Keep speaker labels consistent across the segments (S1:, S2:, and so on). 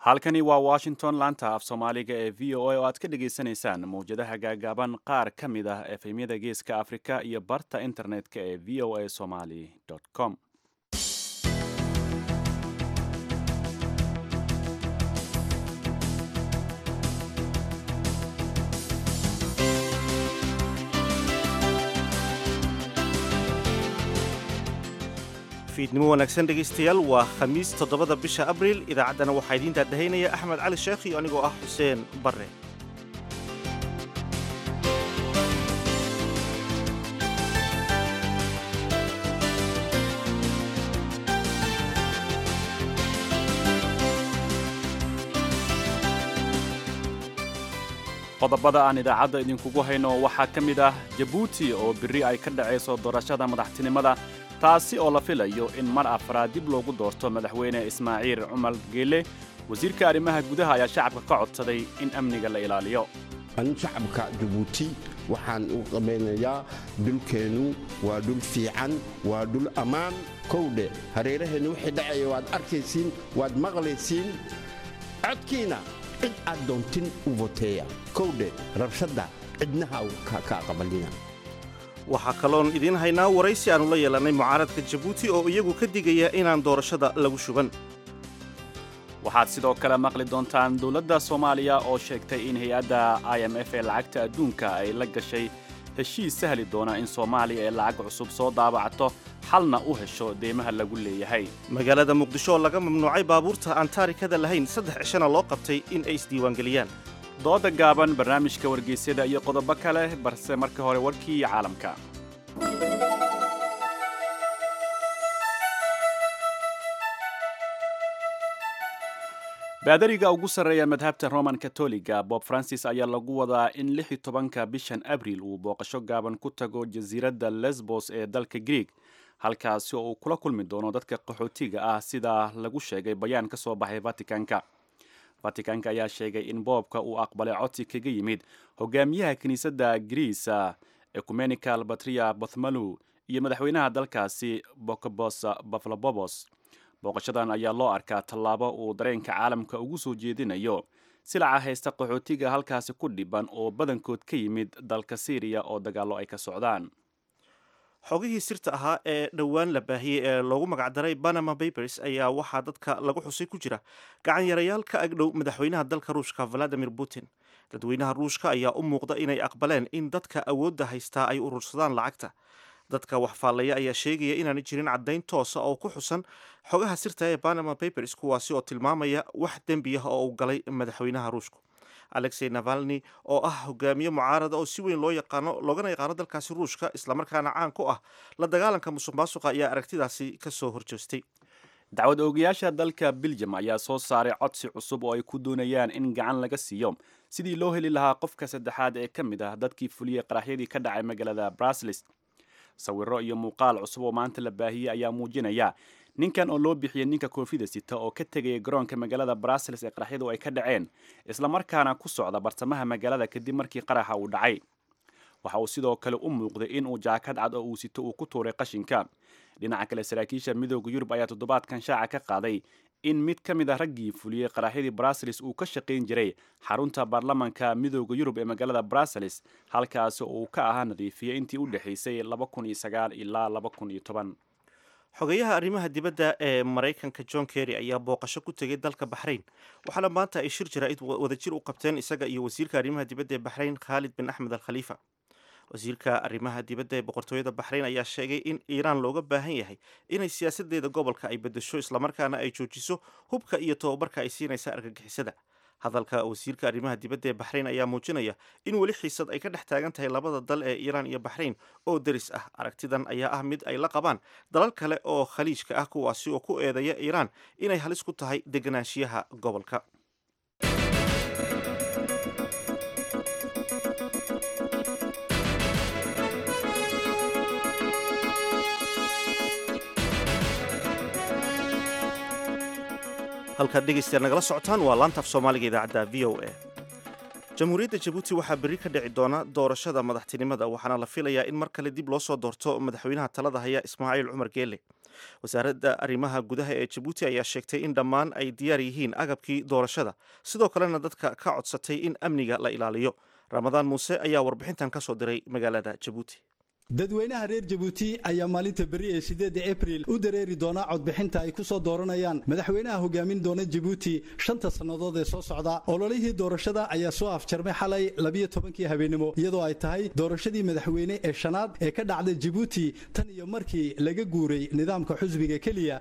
S1: halkani waa washington laanta af soomaaliga ee v o a oo aad ka dhagaysanaysaan mawjadaha gaagaaban qaar ka mid ah efemyada geeska afrika iyo barta internet-ka ee v o a somaly com
S2: fiidnimo wanaagsan dhegaystayaal waa khamiis toddobada bisha abriil idaacaddana waxaa idiin daadahaynaya axmed cali sheekh iyo anigoo ah xuseen barre
S1: qodobada aan idaacadda idinkugu hayno waxaa ka mid ah jabuuti oo berri ay ka dhacayso doorashada madaxtinimada taasi oo la filayo in mar afraad dib loogu doorto madaxweyne ismaaciil cumar geele wasiirka arrimaha gudaha ayaa shacabka ka codsaday in amniga la ilaaliyo
S3: an shacabka jabuuti waxaan u qabaynayaa dhulkeennu waa dhul fiican waa dhul ammaan kowdhe hareeraheennu wixii dhacaya waad arkaysiin waad maqlaysiin codkiina cid aad doontin u voteeya kowdhe rabshadda cidnaha ka qabalina
S2: waxaa kaloon idiin haynaa waraysi aannu la yeelannay mucaaradka jabuuti oo iyagu ka digaya inaan doorashada lagu shuban
S1: waxaad sidoo kale maqli doontaan dowladda soomaaliya oo sheegtay in hay-adda i m f ee lacagta adduunka ay la gashay heshiis sahli doona in soomaaliya ee lacag cusub soo daabacato xalna u hesho deymaha lagu leeyahay
S2: magaalada muqdisho oo laga mamnuucay baabuurta aan taarikada lahayn saddex cishana loo qabtay in ay isdiiwaangeliyaan
S1: dooda gaaban barnaamijka wargeysyada iyo qodobo kale balse marka hore warkii caalamka baadariga ugu sarreeya madhabta roman katoliga bob francis ayaa lagu wadaa in lix iyo tobanka bishan abriil uu booqasho gaaban ku tago jasiiradda lesbos ee dalka greeg halkaasi oo uu kula kulmi doono dadka qaxootiga ah sida lagu sheegay bayaan ka soo baxay vaticanka vaticanka ayaa sheegay in boobka uu aqbalay codsi kaga yimid hogaamiyaha kiniisadda griisa ecumenical batria bothmalu iyo madaxweynaha dalkaasi bokobos baflabobos booqashadan ayaa loo arkaa tallaabo uu dareenka caalamka ugu soo jeedinayo silaca haysta qaxootiga halkaasi ku dhiban oo badankood ka yimid dalka syriya oo dagaallo ay ka socdaan
S2: xogihii sirta ahaa ee dhowaan la baahiyey ee loogu magacdaray panama papers ayaa waxaa dadka lagu xusay ku jira gacan yarayaal ka agdhow madaxweynaha dalka ruushka valadimir putin dadweynaha ruushka ayaa u muuqda inay aqbaleen in dadka awoodda haystaa ay urursadaan lacagta dadka wax faallaya ayaa sheegaya inaanay jirin caddayn toosa oo ku xusan xogaha sirta ee panama papers kuwaasi oo tilmaamaya wax dembi ah oo uu galay madaxweynaha ruushku alexey navalni oo ah hogaamiye mucaarada oo si weyn loo yaqaano loogana yaqaano dalkaasi ruushka islamarkaana caan ku ah la dagaalanka musuq maasuqa ayaa aragtidaasi ka soo horjeestay
S1: dacwad oogayaasha dalka beljum ayaa soo saaray codsi cusub oo ay ku doonayaan in gacan laga siiyo sidii loo heli lahaa qofka saddexaad ee ka mid ah dadkii fuliyey qaraxyadii ka dhacay magaalada braslis sawiro iyo muuqaal cusub oo maanta la baahiyey ayaa muujinaya ninkan oo loo bixiyey ninka koofida sita oo ka tegaya garoonka magaalada brasels ee qaraxyadu ay ka dhaceen islamarkaana ku socda bartamaha magaalada kadib markii qaraxa uu dhacay waxa uu sidoo kale u muuqday inuu jaakad cad oo uu sito uu ku tuuray qashinka dhinaca kale saraakiisha midooda yurub ayaa toddobaadkan shaaca ka qaaday in mid ka mid a raggii fuliyey qaraxyadii brasels uu ka shaqayn jiray xarunta baarlamanka midooda yurub ee magaalada brasels halkaasi oo uu ka ahaa nadiifiyey intii u dhexaysay ilaa
S2: xogeyaha arrimaha dibadda ee maraykanka john kerry ayaa booqasho ku tegay dalka baxrayn waxaana maanta ay shir jaraa'id wadajir u qabteen isaga iyo wasiirka arrimaha dibadda ee baxrayn khaalid bin axmed al khaliifa wasiirka arrimaha dibadda ee boqortooyada baxrayn ayaa sheegay in iiraan looga baahan yahay inay siyaasadeeda gobolka ay bedesho islamarkaana ay joojiso hubka iyo tobabarka ay siinaysa argagixisada hadalka wasiirka arrimaha dibadda ee baxrayn ayaa muujinaya in weli xiisad ay ka dhex taagan tahay labada dal ee iiraan iyo baxrayn oo deris ah aragtidan ayaa ah mid ay la qabaan dalal kale oo khaliijka ah kuwaasi oo ku eedeeya iiraan inay halis ku tahay deganaanshiyaha gobolka halkaad dhegaystayaal nagala socotaan waa laantaaf soomaaliga idaacadda v o a jamhuuriyadda jabuuti waxaa berri ka dhici doona doorashada madaxtinimada waxaana la filayaa in mar kale dib loo soo doorto madaxweynaha talada haya ismaaciil cumar geele wasaaradda arrimaha gudaha ee jabuuti ayaa sheegtay in dhammaan ay diyaar yihiin agabkii doorashada sidoo kalena dadka ka codsatay in amniga la ilaaliyo ramadaan muuse ayaa warbixintan ka soo diray magaalada jabuuti
S4: dadweynaha reer jabuuti ayaa maalinta beri ee sideedda abril u dareeri doona codbixinta ay ku soo dooranayaan madaxweynaha hogaamin doona jabuuti shanta sannadood ee soo socda ololihii doorashada ayaa soo afjarmay xalay labiyo tobankii habeenimo iyadoo ay tahay doorashadii madaxweyne ee shanaad ee ka dhacda jabuuti tan iyo markii laga guuray nidaamka xusbiga keliya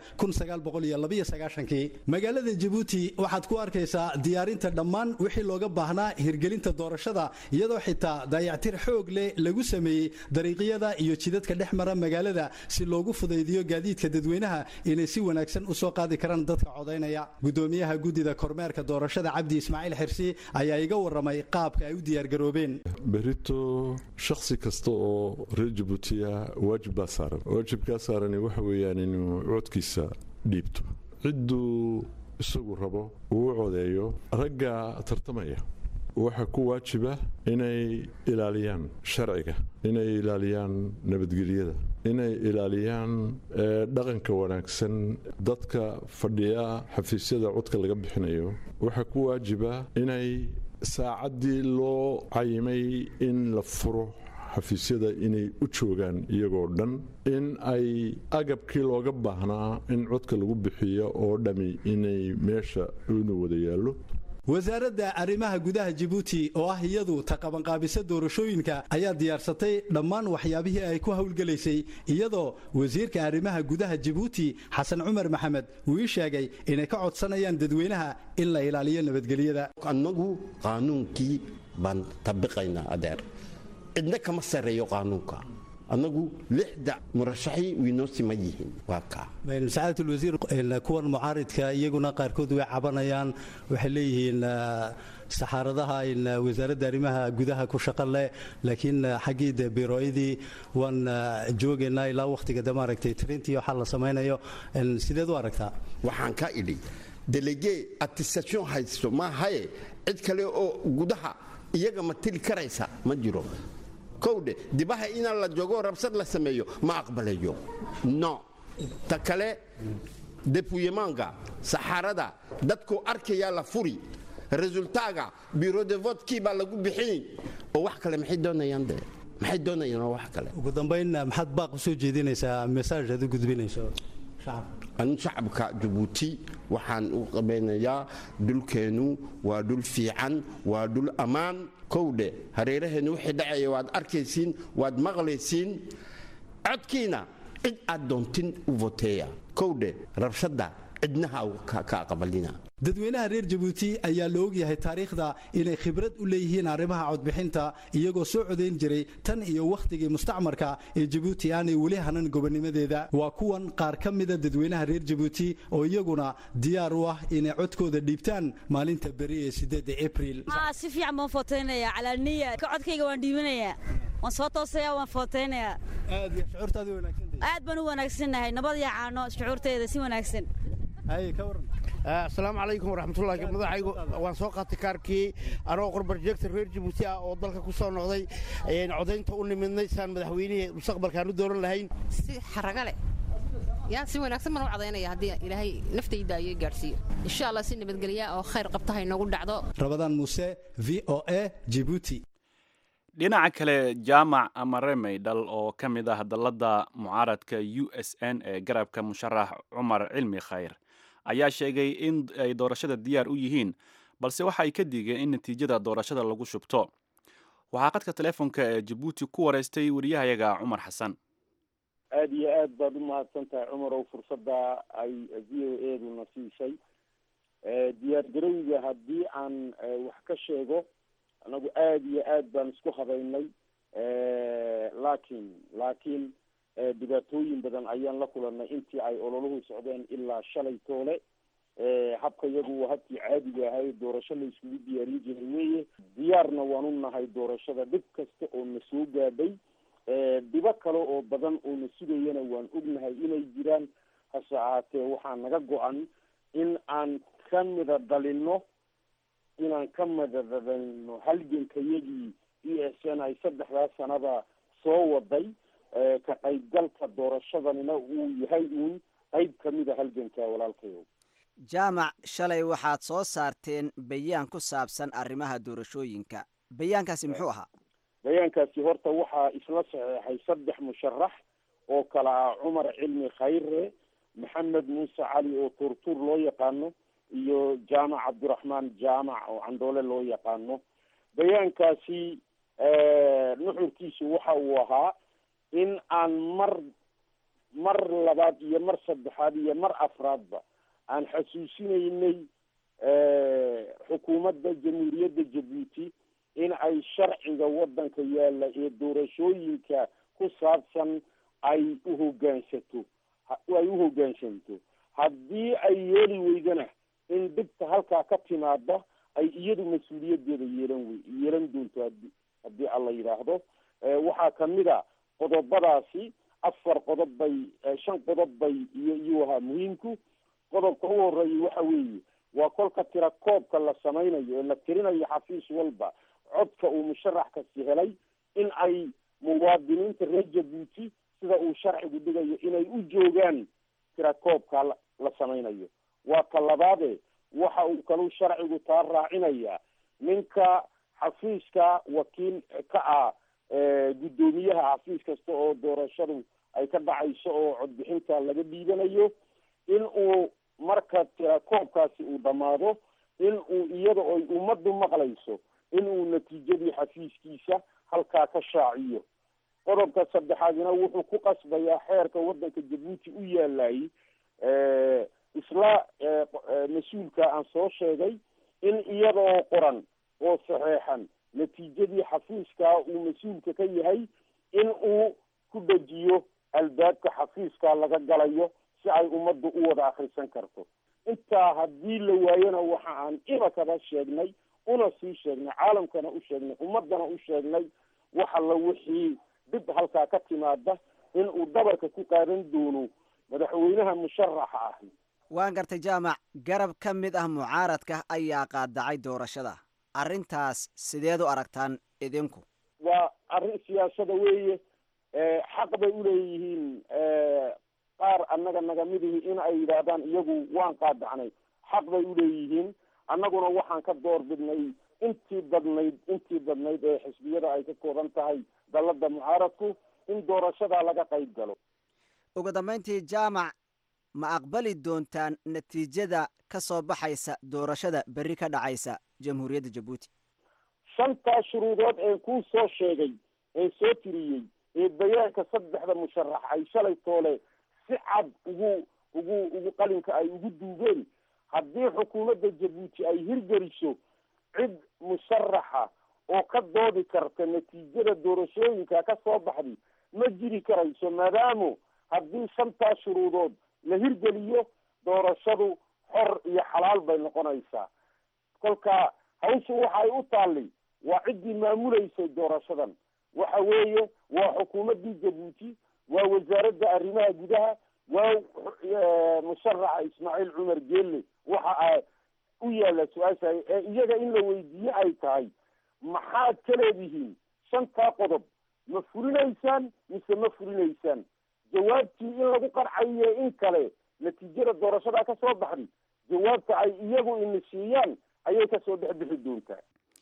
S4: kii magaalada jabuuti waxaad ku arkaysaa diyaarinta dhammaan wixii looga baahnaa hirgelinta doorashada iyadoo xitaa dayactir xoog leh lagu sameeyey dariiqya iyo jidadka dhex mara magaalada si loogu fudaydiyo gaadiidka dadweynaha inay si wanaagsan u soo qaadi karaan dadka codaynaya gudoomiyaha guddida kormeerka doorashada cabdi ismaaciil xirsi ayaa iga waramay qaabka ay u diyaargaroobeen
S5: berito shakhsi kasta oo reer jabuutiya waajib baa saaran waajibkaa saarani waxa weeyaan inuu codkiisa dhiibto cidduu isagu rabo uu u codeeyo ragga tartamaya waxaa ku waajiba inay ilaaliyaan sharciga inay ilaaliyaan nabadgelyada inay ilaaliyaan dhaqanka wanaagsan dadka fadhiya xafiisyada codka laga bixinayo waxaa ku waajiba inay saacaddii loo cayimay in la furo xafiisyada inay u joogaan iyagoo dhan in ay agabkii looga baahnaa in codka lagu bixiyo oo dhami inay meesha inu wada yaallo
S4: wasaaradda arrimaha gudaha jabuuti oo ah iyadu taqabanqaabisa doorashooyinka ayaa diyaarsatay dhammaan waxyaabihii ay ku howlgelaysay iyadoo wasiirka arrimaha gudaha jabuuti xasan cumar maxamed uu ii sheegay inay ka codsanayaan dadweynaha in la ilaaliyo nabadgelyada
S3: annagu qaanuunkii baan tabiqaynaa adeer cidna kama sarreeyo qaanuunka annagu lixda murashaxii wiinoo siman yihiin waa kaa
S4: sacaadat ulwasiir kuwan mucaaridka iyaguna qaarkood way cabanayaan waxay leeyihiin saxaaradaha wasaaradda arrimaha gudaha ku shaqo leh laakiin xaggii de birooyadii waan joogaynaa ilaa wakhtiga de maaragtay trintii waxaa la samaynayo sideed u aragtaa
S3: waxaan ka idhi delege attestation haysto maahaye cid kale oo gudaha iyaga ma tili karaysa ma jiro kowdhe dibaha inaan la joogo rabsad la sameeyo ma aqbalayo no ta kale depuyemaanka saxaarada dadkuu arkayaa la furi resultaaga biro de votkii baa lagu bixin oo wax kale maxay doonayaan de maxay doonayaan oo wax kale
S4: ugu dambayn maxaad baaq u soo jeedinaysaa message aad u gudbinayso
S3: anu shacabka jabuuti waxaan u qabaynayaa dhulkeennu waa dhul fiican waa dhul ammaan kowdhe hareeraheennu wixii dhacaya waad arkaysiin waad maqlaysiin codkiina cid aad doontin u voteeya kowdhe rabshadda cidnaha ka aqbalina
S4: dadweynaha reer jabuuti ayaa la ogyahay taariikhda inay khibrad u leeyihiin arrimaha codbixinta iyagoo soo codayn jiray tan iyo wakhtigii mustacmarka ee jabuuti aanay weli hanan gobonnimadeeda waa kuwan qaar ka mida dadweynaha reer jabuuti oo iyaguna diyaar u ah inay codkooda dhiibtaan maalinta beri ee sideedda abril
S6: si fiican baan footaynaya calaalniya codkayga waan dhiibanayaa waan soo toosaya waan footaynayaa
S4: aad iyo shucuurtaadi wanaagsantahay
S6: aad baan u wanaagsannahay nabad iyo caano shucuurteeda si wanaagsan
S4: haye ka waran
S7: asalaamu calaykum waraxmatullahi madaxaygu waan soo qaatay kaarkii anoo qorbarjeegta reer jabuuti ah oo dalka ku soo noqday codaynta u nimidnay saan madaxweynihii mustaqbalkaan u dooran lahayn
S8: si xaraga leh yaa si wanaagsan baan u codaynaya haddii ilaahay naftayda ayay gaadhsiiyo insha allah si nabadgelya oo khayr qabta ha inoogu dhacdo
S4: rabadaan muuse v o a jibuuti
S1: dhinaca kale jaamac amare maydhal oo ka mid ah dalladda mucaaradka u s n ee garabka musharax cumar cilmi khayr ayaa sheegay in ay doorashada diyaar u yihiin balse waxa ay ka digeen in natiijada doorashada lagu shubto waxaa qadka teleefonka ee jabuuti ku wareystay wariyahayaga cumar xasan
S9: aada iyo aad baad u mahadsan tahay cumarow fursadda ay v o eduna siisay diyaargarowga haddii aan wax ka sheego anagu aada iyo aad baan isku habaynay laakiin laakiin dhibaatooyin badan ayaan la kulanay intii ay ololuhu socdeen ilaa shalay toole habka iyagu waa habkii caadiga ahay doorasho la iskugu diyaarin jiray weye diyaarna waan u nahay doorashada dhib kasta oo na soo gaadhay dhibo kale oo badan oo na sugayana waan ognahay inay jiraan hase ahaatee waxaa naga go-an in aan ka mida dhalino inaan ka madadadayno halgankayagii e s n ay saddexdaa sanada soo waday ka qaybgalka doorashadanina uu yahay uun qayb ka mida halganka walaalkayow
S10: jaamac shalay waxaad soo saarteen bayaan ku saabsan arrimaha doorashooyinka bayaankaasi muxuu ahaa
S9: bayaankaasi horta waxaa isla saxeexay saddex musharax oo kale ah cumar cilmi khayre maxamed muuse cali oo tuurtuur loo yaqaano iyo jaamac cabdiraxmaan jaamac oo candhoole loo yaqaano bayaankaasi nuxurkiisu waxa uu ahaa in aan mar mar labaad iyo mar saddexaad iyo mar afraadba aan xasuusinaynay xukuumadda jamhuuriyadda jabuuti in ay sharciga waddanka yaalla ee doorashooyinka ku saabsan ay uhogaansato ay u hoggaansanto haddii ay yeeli weydana in dhibta halkaa ka timaada ay iyadu mas-uuliyaddeeda yeelan wey yeelan doonto hadi haddii alla yidhaahdo waxaa kamid a qodobadaasi afar qodob bay shan qodob bay iyo iyuu ahaa muhiimku qodobka u horeeyay waxa weeye waa kolka tira koobka la samaynayo ee la tirinayo xafiis walba codka uu musharax kasi helay in ay muwaadiniinta reer jabuuti sida uu sharcigu dhigayo inay u joogaan tira koobka la samaynayo waa ka labaade waxa uu kalu sharcigu taa raacinaya ninka xafiiska wakiil ka ah guddoomiyaha xafiis kasta oo doorashadu ay ka dhacayso oo codbixinta laga dhiibanayo in uu marka tira koobkaasi uu dhammaado in uu iyada oy ummaddu maqlayso in uu natiijadii xafiiskiisa halkaa ka shaaciyo qodobka saddexaadina wuxuu ku qasbayaa xeerka waddanka jabuuti u yaalayy isla mas-uulka aan soo sheegay in iyadoo qoran oo saxeexan natiijadii xafiiskaa uu mas-uulka ka yahay in uu ku dejiyo albaabka xafiiskaa laga galayo si ay ummaddu u wada akrisan karto intaa haddii la waayona waxa aan imikaba sheegnay una sii sheegnay caalamkana u sheegnay ummadana u sheegnay wax alla wixii dib halkaa ka timaada in uu dabarka ku qaadan doono madaxweynaha musharaxa ahi
S10: waan gartay jaamac garab ka mid ah mucaaradka ayaa qaadacay doorashada arrintaas sideed u aragtaan idinku
S9: waa arrin siyaasada weeye xaq bay uleeyihiin qaar annaga nagamidihii in ay yidhaahdaan iyagu waan qaadacnay xaq bay uleeyihiin annaguna waxaan ka door bidnay intii badnayd intii badnayd ee xisbiyada ay ka kooban tahay dalada mucaaradku in doorashadaa laga qayb galo
S10: ugu dambayntii jaamac ma aqbali doontaan natiijada ka soo baxaysa doorashada berri ka dhacaysa jamhuuriyadda jabuuti
S9: shantaa shuruudood ee kuu soo sheegay ee soo tiriyey ee bayaanka saddexda musharax ay shalay toole si cad ugu ugu ugu qalinka ay ugu duugeen haddii xukuumadda jabuuti ay hirgeliso cid musharaxa oo ka doodi karta natiijada doorashooyinka ka soo baxday ma jiri karayso maadaamo haddii shantaa shuruudood la hirgeliyo doorashadu xor iyo xalaal bay noqonaysaa kolka hawshu waxay u taallay waa ciddii maamuleysay doorashadan waxa weeye waa xukuumaddii jabuuti waa wasaaradda arrimaha gudaha waa musharaxa ismaaciil cumar geelle waxa a u yaalla su-aasha ee iyaga in la weydiiye ay tahay maxaad ka leedihiin shantaa qodob ma fulinaysaan mise ma fulinaysaan jawaabtii in lagu qarcayo in kale natiijada doorashada ka soo baxday jawaabta ay iyagu ina siiyaan ayay kasoo dhex bixi doontaa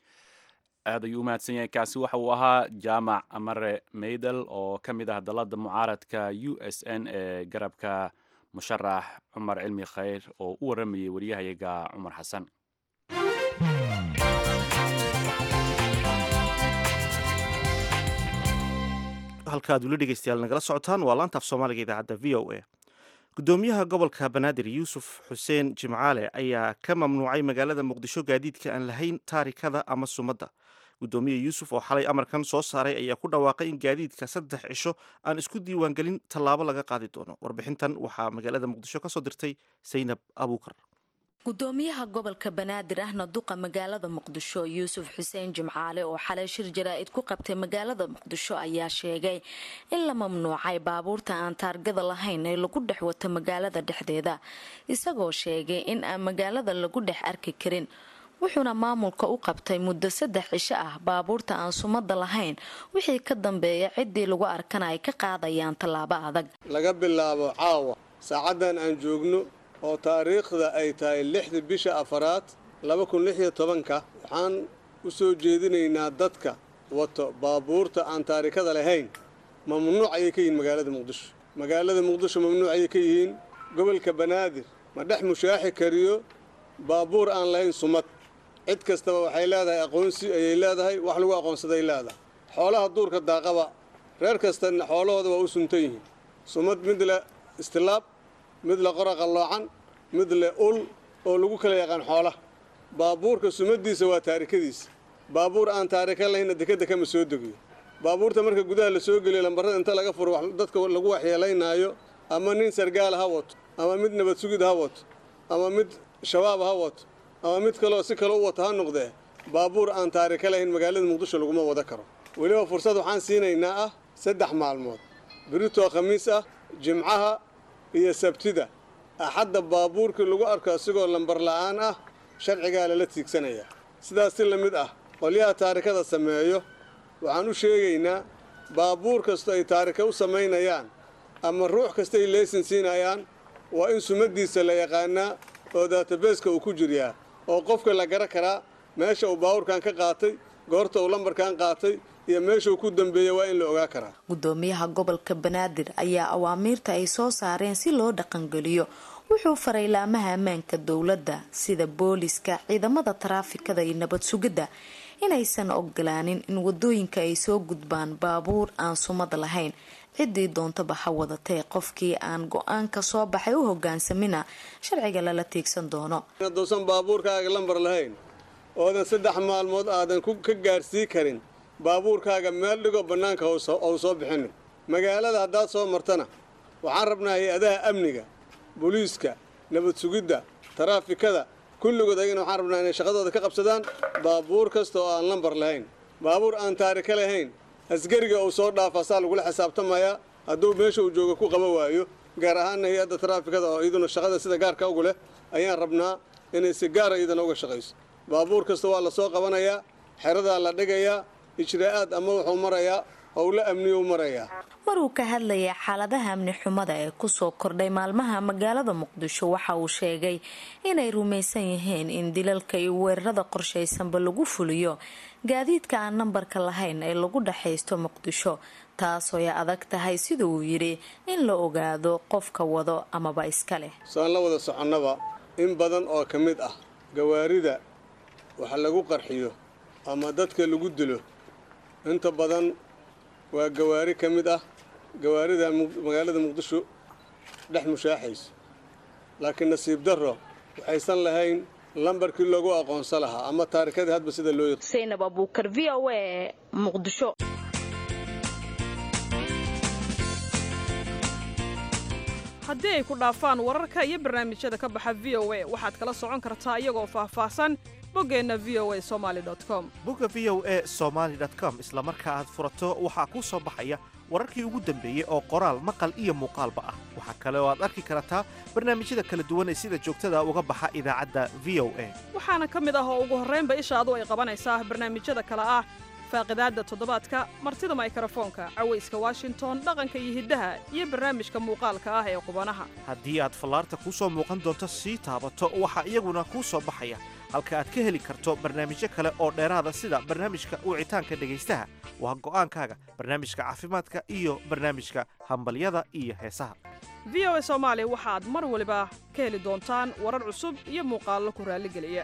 S1: aad ayuu u mahadsan yahay kaasi waxa uu ahaa jaamac amare maydel oo ka mid ah dalada mucaaradka u s n ee garabka musharax cumar cilmi khayr oo u waramayay waryahayaga cumar xasan
S2: halkaad weli dhegeystayaal nagala socotaan waa laantaaf soomaaliga idaacadda v o a gudoomiyaha gobolka banaadir yuusuf xuseen jimcaale ayaa ka mamnuucay magaalada muqdisho gaadiidka aan lahayn taarikada ama sumadda gudoomiye yuusuf oo xalay amarkan soo saaray ayaa ku dhawaaqay in gaadiidka saddex cisho aan isku diiwaangelin tallaabo laga qaadi doono warbixintan waxaa magaalada muqdisho ka soo dirtay saynab abuukar
S11: gudoomiyaha gobolka banaadir ahna duqa magaalada muqdisho yuusuf xuseen jimcaale oo xalay shir jaraa'id ku qabtay magaalada muqdisho ayaa sheegay in la mamnuucay baabuurta aan taargada lahayn ee lagu dhex wato magaalada dhexdeeda isagoo sheegay in aan magaalada lagu dhex arki karin wuxuuna maamulka u qabtay muddo saddex cisho ah baabuurta aan sumada lahayn wixii ka dambeeya ciddii lagu arkana ay ka qaadayaan tallaabo adag
S12: laga bilaabo caawa saacaddan aan joogno oo taariikhda ay tahay lixda bisha afaraad laba kun lix iyo tobanka waxaan u soo jeedinaynaa dadka wato baabuurta aan taarikada lahayn mamnuuc ayay ka yihiin magaalada muqdisho magaalada muqdisho mamnuuc ayay ka yihiin gobolka banaadir ma dhex mushaaxi kariyo baabuur aan lahayn sumad cid kastaba waxay leedahay aqoonsi ayay leedahay wax lagu aqoonsaday leedahay xoolaha duurka daaqaba reer kastana xoolahooda waa u suntan yihiin sumad mid le istilaab mid le qora qalloocan mid le ul oo lagu kala yaqaan xoolaha baabuurka sumadiisa waa taarikadiisa baabuur aan taarika lahaynna dekadda kama soo degiyo baabuurta marka gudaha la soo geliyo lambarada inta laga furo dadka lagu waxyeelaynaayo ama nin sargaal ha wato ama mid nabad sugid ha wato ama mid shabaab ha wato ama mid kaleo si kale u wato ha noqdee baabuur aan taarika lahayn magaalada muqdisho laguma wada karo weliba fursad waxaan siinaynaa ah saddex maalmood biritoo khamiis ah jimcaha iyo sabtida axadda baabuurkii lagu arko asigoo lambar la'aan ah sharcigaa lala tiigsanayaa sidaas si la mid ah qolyaha taarikada sameeyo waxaan u sheegaynaa baabuur kastoo ay taarika u samaynayaan ama ruux kasta ay leysin siinayaan waa in sumadiisa la yaqaanaa oo daatabeeska uu ku jiryaa oo qofka la gara karaa meesha uu baabuurkan ka qaatay goorta uu lambarkan qaatay iyo meeshuu ku dambeeyey waa in la ogaa karaa
S11: gudoomiyaha gobolka banaadir ayaa awaamiirta ay soo saareen si loo dhaqangeliyo wuxuu faray laamaha ammaanka dowladda sida booliska ciidamada taraafikada iyo nabad sugidda inaysan ogolaanin in wadooyinka ay soo gudbaan baabuur aan sumad lahayn ciddii doontaba ha wadatee qofkii aan go-aanka soo baxay u hogaansamina sharciga lala tiigsan doono
S12: hadduusan baabuurkaaga lambar lahayn oodan saddex maalmood aadan ka gaarsii karin baabuurkaaga meel dhigoo bannaanka ou soo bixinin magaalada haddaad soo martana waxaan rabnaa hay-adaha amniga booliiska nabad sugidda taraafikada kulligood ayagana waxaan rabnaa inay shaqadooda ka qabsadaan baabuur kasta oo aan lambar lahayn baabuur aan taarika lahayn asgariga uu soo dhaafa saa lagula xisaabtamayaa hadduu meesha uu jooga ku qaba waayo gaar ahaanna hay-adda taraafikada oo iyaduna shaqada sida gaarka ugu leh ayaan rabnaa inay si gaara iyadana uga shaqayso baabuur kasta waa la soo qabanayaa xeradaa la dhigayaa ijraa'aad ama wuxuu marayaa howlo amniyuu marayaa
S11: maruu ka hadlayay xaaladaha amni xumada ee kusoo kordhay maalmaha magaalada muqdisho waxa uu sheegay inay rumaysan yihiin in dilalka iyo weerarada qorshaysanba lagu fuliyo gaadiidka aan nambarka lahayn ee lagu dhexaysto muqdisho taasoo ay adag tahay sida uu yidhi in la ogaado qofka wado amaba iska leh
S12: saan la wada soconnaba in badan oo ka mid ah gawaarida wax lagu qarxiyo ama dadka lagu dilo inta badan waa gawaari ka mid ah gawaarida magaalada muqdisho dhex mushaaxayso laakiin nasiib darro waxaysan lahayn lambarkii loogu aqoonsan lahaa ama taarikadii hadba sida loo yaqaan
S11: saynab abuukar v o a muqdisho
S13: haddii ay ku dhaafaan wararka iyo barnaamijyada ka baxa v o a waxaad kala socon kartaa iyagoo faahfaahsan boggeenna v o a somaali com
S2: bogga v o a somaali com isla marka aad furato waxaa kuu soo baxaya wararkii ugu dambeeyey oo qoraal maqal iyo muuqaalba ah waxaa kale oo aad arki kartaa barnaamijyada kala duwan ee sida joogtada uga baxa idaacadda v o a
S13: waxaana ka mid ah oo ugu horraynba ishaadu ay qabanaysaa barnaamijyada kale ah faaqidaadda toddobaadka martida maykrofoonka cawayska washington dhaqanka iyo hiddaha iyo barnaamijka muuqaalka ah ee qubanaha
S2: haddii aad fallaarta kuu soo muuqan doonto sii taabato waxaa iyaguna kuu soo baxaya halka aad ka heli karto barnaamijyo kale oo dheeraada sida barnaamijka wicitaanka dhegaystaha waa go'aankaaga barnaamijka caafimaadka iyo barnaamijka hambalyada iyo heesaha
S13: v o a soomaali waxaad mar waliba ka heli doontaan warar cusub iyo muuqaallo ku raalligeliya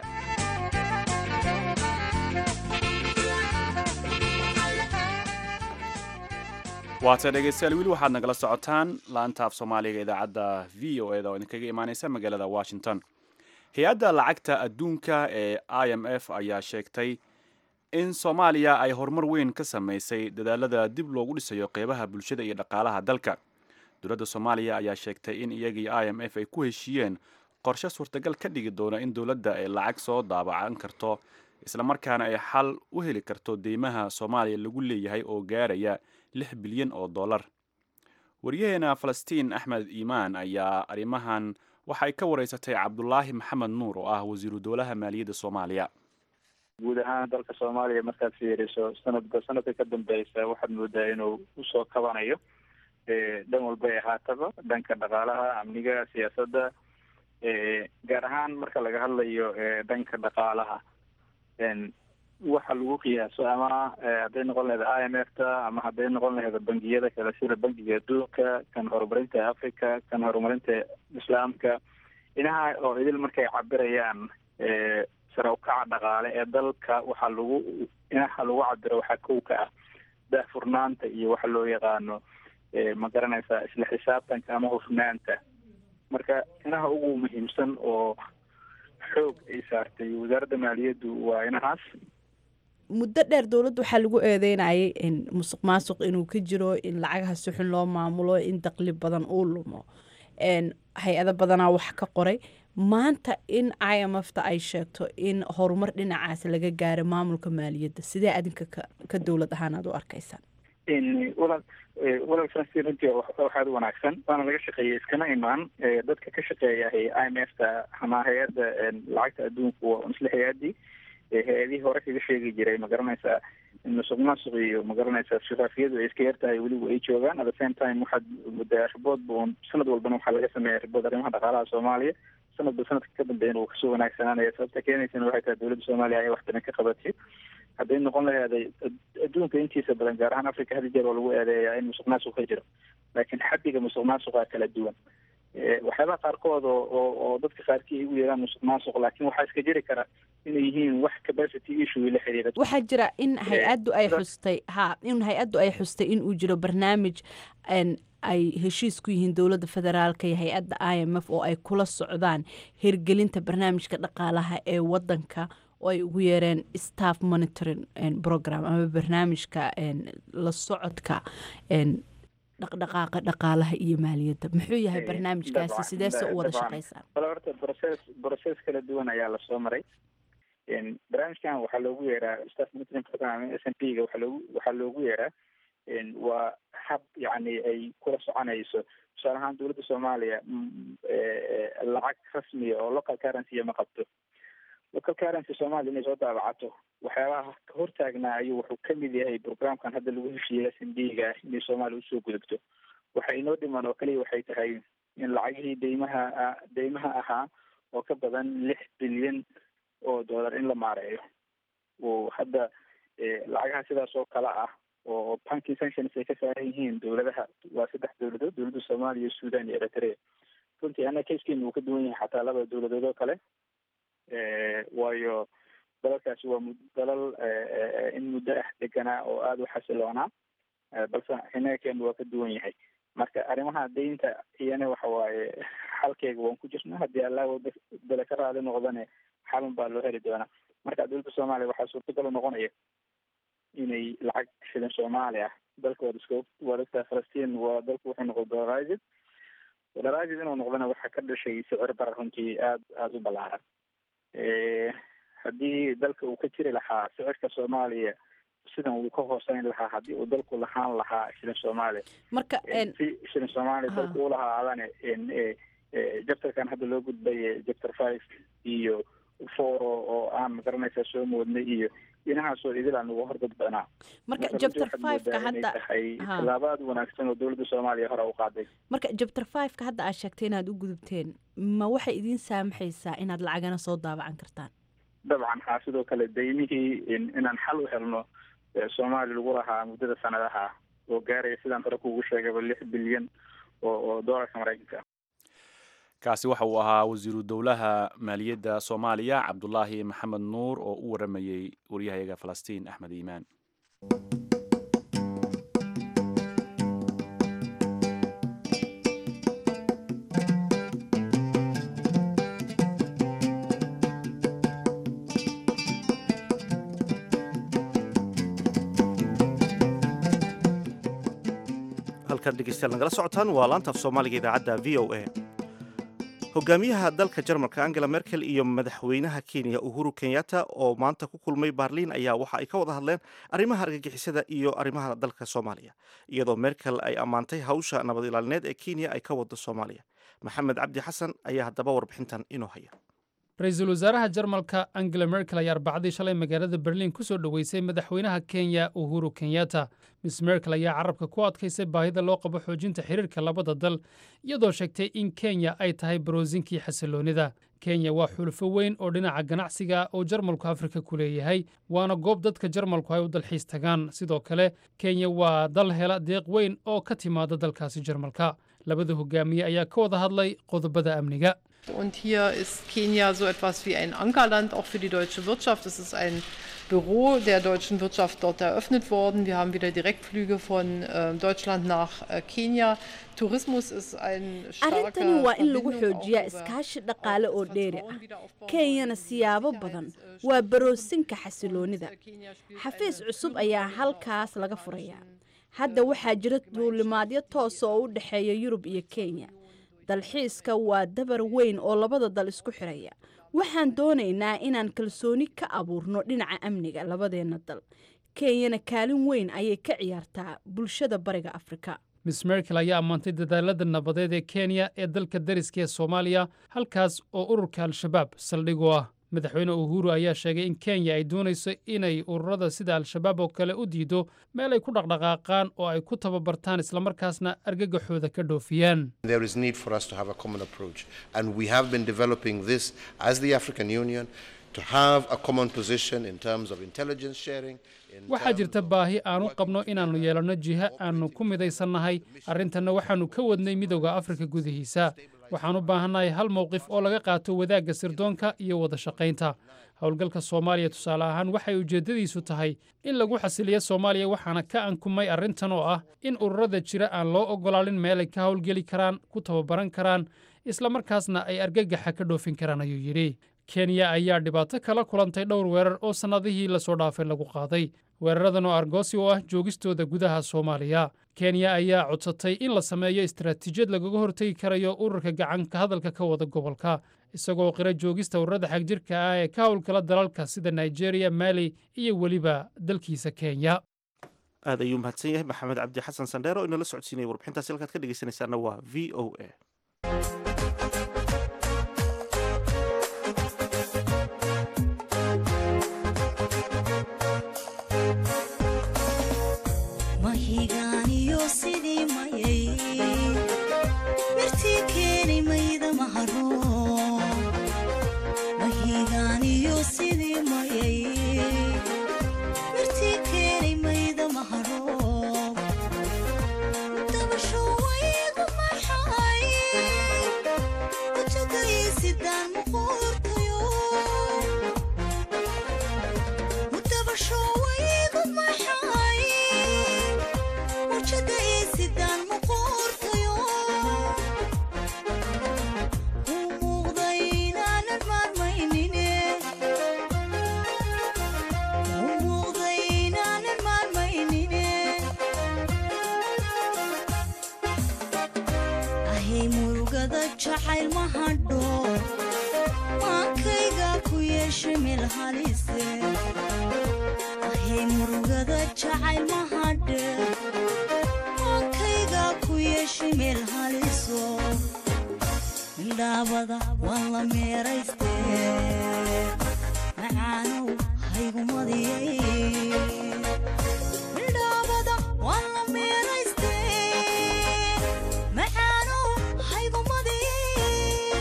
S1: waata dhegaystayaal weli waxaad nagala socotaan laanta af soomaaliga idaacadda v o eda oo idinkaga imaaneysa magaalada washington hay-adda lacagta adduunka ee i m f ayaa sheegtay in soomaaliya ay horumar weyn ka sameysay dadaalada dib loogu dhisayo qeybaha bulshada iyo dhaqaalaha dalka dowladda soomaaliya ayaa sheegtay in iyagii i m f ay ku heshiiyeen qorshe suurtagal ka dhigi doona in dowladda ay lacag soo daabacan karto islamarkaana ay xal u heli karto deymaha soomaaliya lagu leeyahay oo gaaraya lix bilyan oo dollar waryaheena falastiin axmed iimaan ayaa arrimahan waxay ka wareysatay cabdulaahi maxamed nuur oo ah wasiiru dowlaha maaliyadda soomaaliya
S14: guud ahaan dalka soomaaliya markaad fiiriso sanadba sanadka ka dambeysa waxaad moodaa inuu usoo kabanayo dhan walba ay ahaataba dhanka dhaqaalaha amniga siyaasadda gaar ahaan marka laga hadlayo dhanka dhaqaalaha waxa lagu qiyaaso ama hadday noqon lahayd i m f ta ama hadday noqon lahayd bangiyada kale sida bangiga adduunka kan horumarinta africa kan horumarinta islaamka inaha oo idil markay cabirayaan sare ukaca dhaqaale ee dalka waxaa lagu inaha lagu cabiro waxaa kow ka ah daahfurnaanta iyo waxa loo yaqaano ma garanaysaa isla xisaabtanka ama hufnaanta marka inaha ugu muhiimsan oo xoog ay saartay wasaaradda maaliyaddu waa inahaas
S15: muddo dheer dowladda waxaa lagu eedeynayay musuq maasuq inuu ka jiro in lacagaha si xun loo maamulo in daqli badan uu lumo hay-ado badanaa wax ka qoray maanta in i m f ta ay sheegto in horumar dhinacaas laga gaaro maamulka maaliyadda sidee adinka ka dowlad ahaan aad u arkaysaan
S14: walaal walaal franci runtii waxaad wanaagsan waana laga shaqeeyay iskama imaan dadka ka shaqeeya i m f ta ama hay-adda lacagta adduunku waa isla hay-adii hay-adihii hore kaga sheegi jiray ma garanaysaa musuq maasuq iyo ma garanaysaa shafaafiyadu ay iska yartahay weliba ay joogaan at the same time waxaad muddaa ribood bun sanad walbana waxaa laga sameeya ribood arrimaha dhaqaalaha soomaaliya sanadba sanadka ka dambeeyana uu kasoo wanaagsanaanaya sababta keenaysana waxay tahay dowladda soomaaliya ayaa wax badan ka qabatay hadday noqon laheeday adduunka intiisa badan gaar ahaan africa hadi jeer oo lagu eedeeyaa in musuq maasuq ka jiro laakiin xaddiga musuq maasuqa kala duwan waxyaabaha qaarkood oo oo oo dadka qaarkii ay ugu yeeraan musuq maasuq laakiin waxaa iska jiri kara inay yihiin wax capacity issue la xiriira
S15: waxaa jira in hay-addu ay xustay ha in hay-addu ay xustay in uu jiro barnaamij ay heshiis ku yihiin dowladda federaalka iyo hay-adda i m f oo ay kula socdaan hirgelinta barnaamijka dhaqaalaha ee wadanka oo ay ugu yeereen staff monitoring program ama barnaamijka la socodka dhaqdhaqaaqa dhaqaalaha iyo maaliyadda muxuu yahay barnaamijkaasi sideese u wada shaqaysaan
S14: wala horta process process kala duwan ayaa lasoo maray barnaamijkan waxaa loogu yeeraa staff monitoring program s n p ga waxaa loogu waxaa loogu yeeraa waa hab yacni ay kula soconayso tusaale ahaan dowladda soomaaliya lacag rasmiya oo local currency ma qabto local currency soomaaliya inay soo daabacato waxyaabaha ka hortaagnaa ayuu wuxuu kamid yahay programkan hadda lagu heshiiyey s n d ga inay soomaaliya usoo gudubto waxa inoo dhiman oo kaliya waxay tahay in lacagihii deymaha deymaha ahaa oo ka badan lix bilyan oo dollar in la maareeyo oo hadda lacagaha sidaas oo kale ah oo banking sanctions ay ka saaran yihiin dowladaha waa saddex dowladood dowladda soomaaliya sudan iyo eritrea runtii ana kayskeena uu ka duwan yahay xataa laba dowladood oo kale waayo dalalkaasi waa mu dalal in muddo ah deganaa oo aada u xasiloonaa balse xinakeenu waa ka duwan yahay marka arrimaha deynta iyana waxa waaye xalkeega waan ku jirnaa haddii allah bele ka raali noqdane xalun baa loo heli doonaa marka dowladda soomaaliya waxaa suurtagal u noqonaya inay lacag shilin soomaali ah dalka waad iska waad ogtaa falastiin waa dalku wuxuu noqday dolaragid dolaragid inuu noqdana waxaa ka dhashay sicir barar runtii aada aada u ballaaran haddii dalka uu ka jiri lahaa sicirka soomaaliya sidan uu ka hooseyn lahaa haddii uu dalku lahaan lahaa shilin soomaaliya
S15: marka
S14: si shilin soomaaliya dalku u lahaadane jabtarkan hadda loo gudbay jabtar five iyo foro oo aan magaranaysaa soo moodnay iyo inahaasoo idilaa nagu hordadbanaa
S15: marka jabtar fiveka hadda
S14: tahay tallaabo aada wanaagsan oo dowladda soomaaliya hore u qaaday
S15: marka jabtar fiveka hadda aad sheegtay inaad u gudubteen ma waxay idiin saamaxaysaa inaad lacagana soo daabacan kartaan
S14: dabcan haa sidoo kale daymihii inaan xal u helno soomaaliya lagu lahaa muddada sanadaha oo gaaraya sidaan hore kuugu sheegaba lix bilyan oo oo doolarka maraykanka
S1: kaasi waxa uu ahaa wasiiru dowlaha maaliyadda soomaaliya cabdulaahi maxamed nuur oo u waramayey waryahayaga falastiin axmed iimaan
S2: halkan dhegeystayaal nagala socotaan waa laanta af soomaaliga idaacadda v o a hogaamiyaha dalka jarmalka angela merkel iyo madaxweynaha kenya uhuru kenyatta oo maanta ku kulmay baarliin ayaa waxa ay ka wada hadleen arrimaha argagixisada iyo arrimaha dalka soomaaliya iyadoo merkel ay ammaantay hawsha nabad ilaalineed ee kenya ay ka wado soomaaliya maxamed cabdi xasan ayaa haddaba warbixintan inoo haya
S16: ra-iisul wasaaraha jarmalka angela merkel ayaa arbacadii shalay magaalada berliin ku soo dhoweysay madaxweynaha kenya uhuru kenyatta miss merkel ayaa carabka ku adkaysay baahida loo qabo xoojinta xiriirka labada dal iyadoo sheegtay in kenya ay tahay baroosinkii xasiloonnida kenya waa xulufo weyn oo dhinaca ganacsiga oo jarmalku afrika ku leeyahay waana goob dadka jarmalku ay u dalxiis tagaan sidoo kale kenya waa dal hela deeq weyn oo ka timaada dalkaasi jarmalka labada hogaamiye ayaa ka wada hadlay qodobada amniga
S17: Und hier ist Kenia so etwas wie ein Ankerland auch für die deutsche Wirtschaft. Es ist ein Büro der deutschen Wirtschaft dort eröffnet worden. Wir haben wieder Direktflüge von äh, Deutschland nach äh, Kenia. Tourismus ist ein starker
S15: arrintani waa in lagu
S17: Verbindung auch
S15: xoojiyaa
S17: über
S15: iskaashi dhaqaale oo dheeri ah kenyana siyaabo badan waa baroosinka xasiloonnida xafiis cusub ayaa halkaas laga furayaa hadda waxaa jira duulimaadyo toosa oo u dhexeeya yurub iyo kenya dalxiiska waa dabar weyn oo labada dal isku xiraya waxaan doonaynaa inaan kalsooni ka abuurno dhinaca amniga labadeenna dal kenyana kaalin weyn ayay ka ciyaartaa bulshada bariga afrika
S16: miss merkel ayaa ammaantay dadaalada nabadeed ee kenya ee dalka dariska ee soomaaliya halkaas oo ururka al-shabaab saldhig u ah madaxweyne uhuru ayaa sheegay in kenya ay doonayso inay ururada sida al-shabaab oo kale u diido meel ay ku dhaqdhaqaaqaan oo ay ku tababartaan islamarkaasna argagaxooda ka dhoofiyaan
S18: There is need for us to have a common approach. And we have been developing this as the African Union to have a common position in terms of intelligence sharing.
S16: waxaa jirta baahi aanu qabno inaannu yeelanno jiha aannu ku midaysannahay arrintanna waxaannu ka wadnay midowda afrika gudihiisa waxaan u baahannahay hal mowqif oo laga qaato wadaagga sirdoonka iyo wada shaqaynta howlgalka soomaaliya tusaale ahaan waxay ujeeddadiisu tahay in lagu xasiliyo soomaaliya waxaana ka ankumay arrintan oo ah in ururada jira aan loo oggolaanin meelay ka howlgeli karaan ku tababaran karaan islamarkaasna ay argagaxa ka dhoofin karaan ayuu yidhi kenya ayaa dhibaato kala kulantay dhowr weerar oo sannadihii lasoo dhaafay lagu qaaday weeraradan oo argoosi u ah joogistooda gudaha soomaaliya kenya ayaa codsatay in la sameeyo istaraatiijiyad lagaga hortegi karayo ururka gacanka hadalka ka wada gobolka isagoo qira joogista ururada xagjirka ah ee ka howlgala dalalka sida nigeria mali iyo weliba dalkiisa kenya
S2: aad ayuu mahadsan yahay maxamed cabdi xasan sandheero inala socodsiinaya warbixintaasi halkaad ka dhegeysanaysaana waa v o a
S19: mahigaaniyo sidii mayay mirtii keeni mayda maharo mahigaaniyo sidii mayay mirtii keeni mayda maharo dabasho waygu maxay ujogaysidaan muquurtayo dabasho waygu maxay wajada isidaan muquurtayo u muuqda inaanan maarmaynine u muuqda inaanan maarmaynine ahay murugada jacayl ma hadho maankayga ku yeesha meel halise ahay murugada jacayl ma hadhe maankayga ku yeesha meel haliso midhaabada waan la meerayste macaanow haygumadiyay midhaabada waan la meerayste macaanow haygumadiyay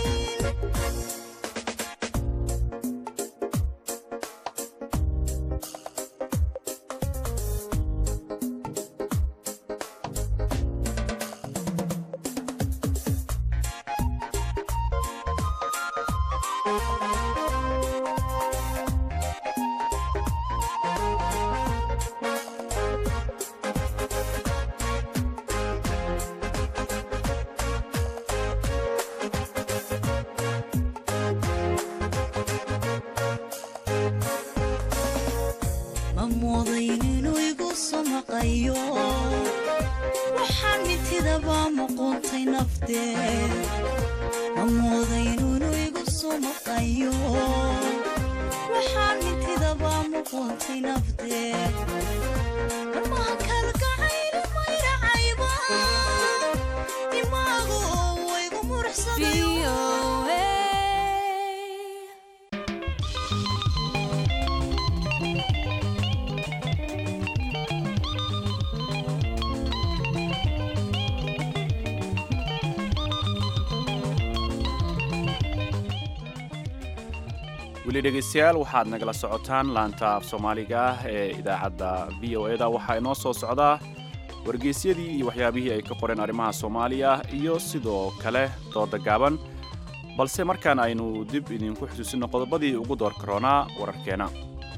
S19: ma moodayn inuu igu soo maqayo waxaan mitidaba muquuntay naftee ma moodayn inuu igu soo maqayo waxaan mitidaba muquuntay naftee marmaha kalgacayli mayracayba imaagu oo waygu muruxsadayo
S1: weli dhegaystayaal waxaad nagala socotaan laanta af soomaaliga ah ee idaacadda v o e da waxaa inoo soo socdaa wargeysyadii iyo waxyaabihii ay ka qoreen arrimaha soomaaliya iyo sidoo kale dooda gaaban balse markaan aynu dib idinku xusuusino qodobadii ugu door karoonaa wararkeena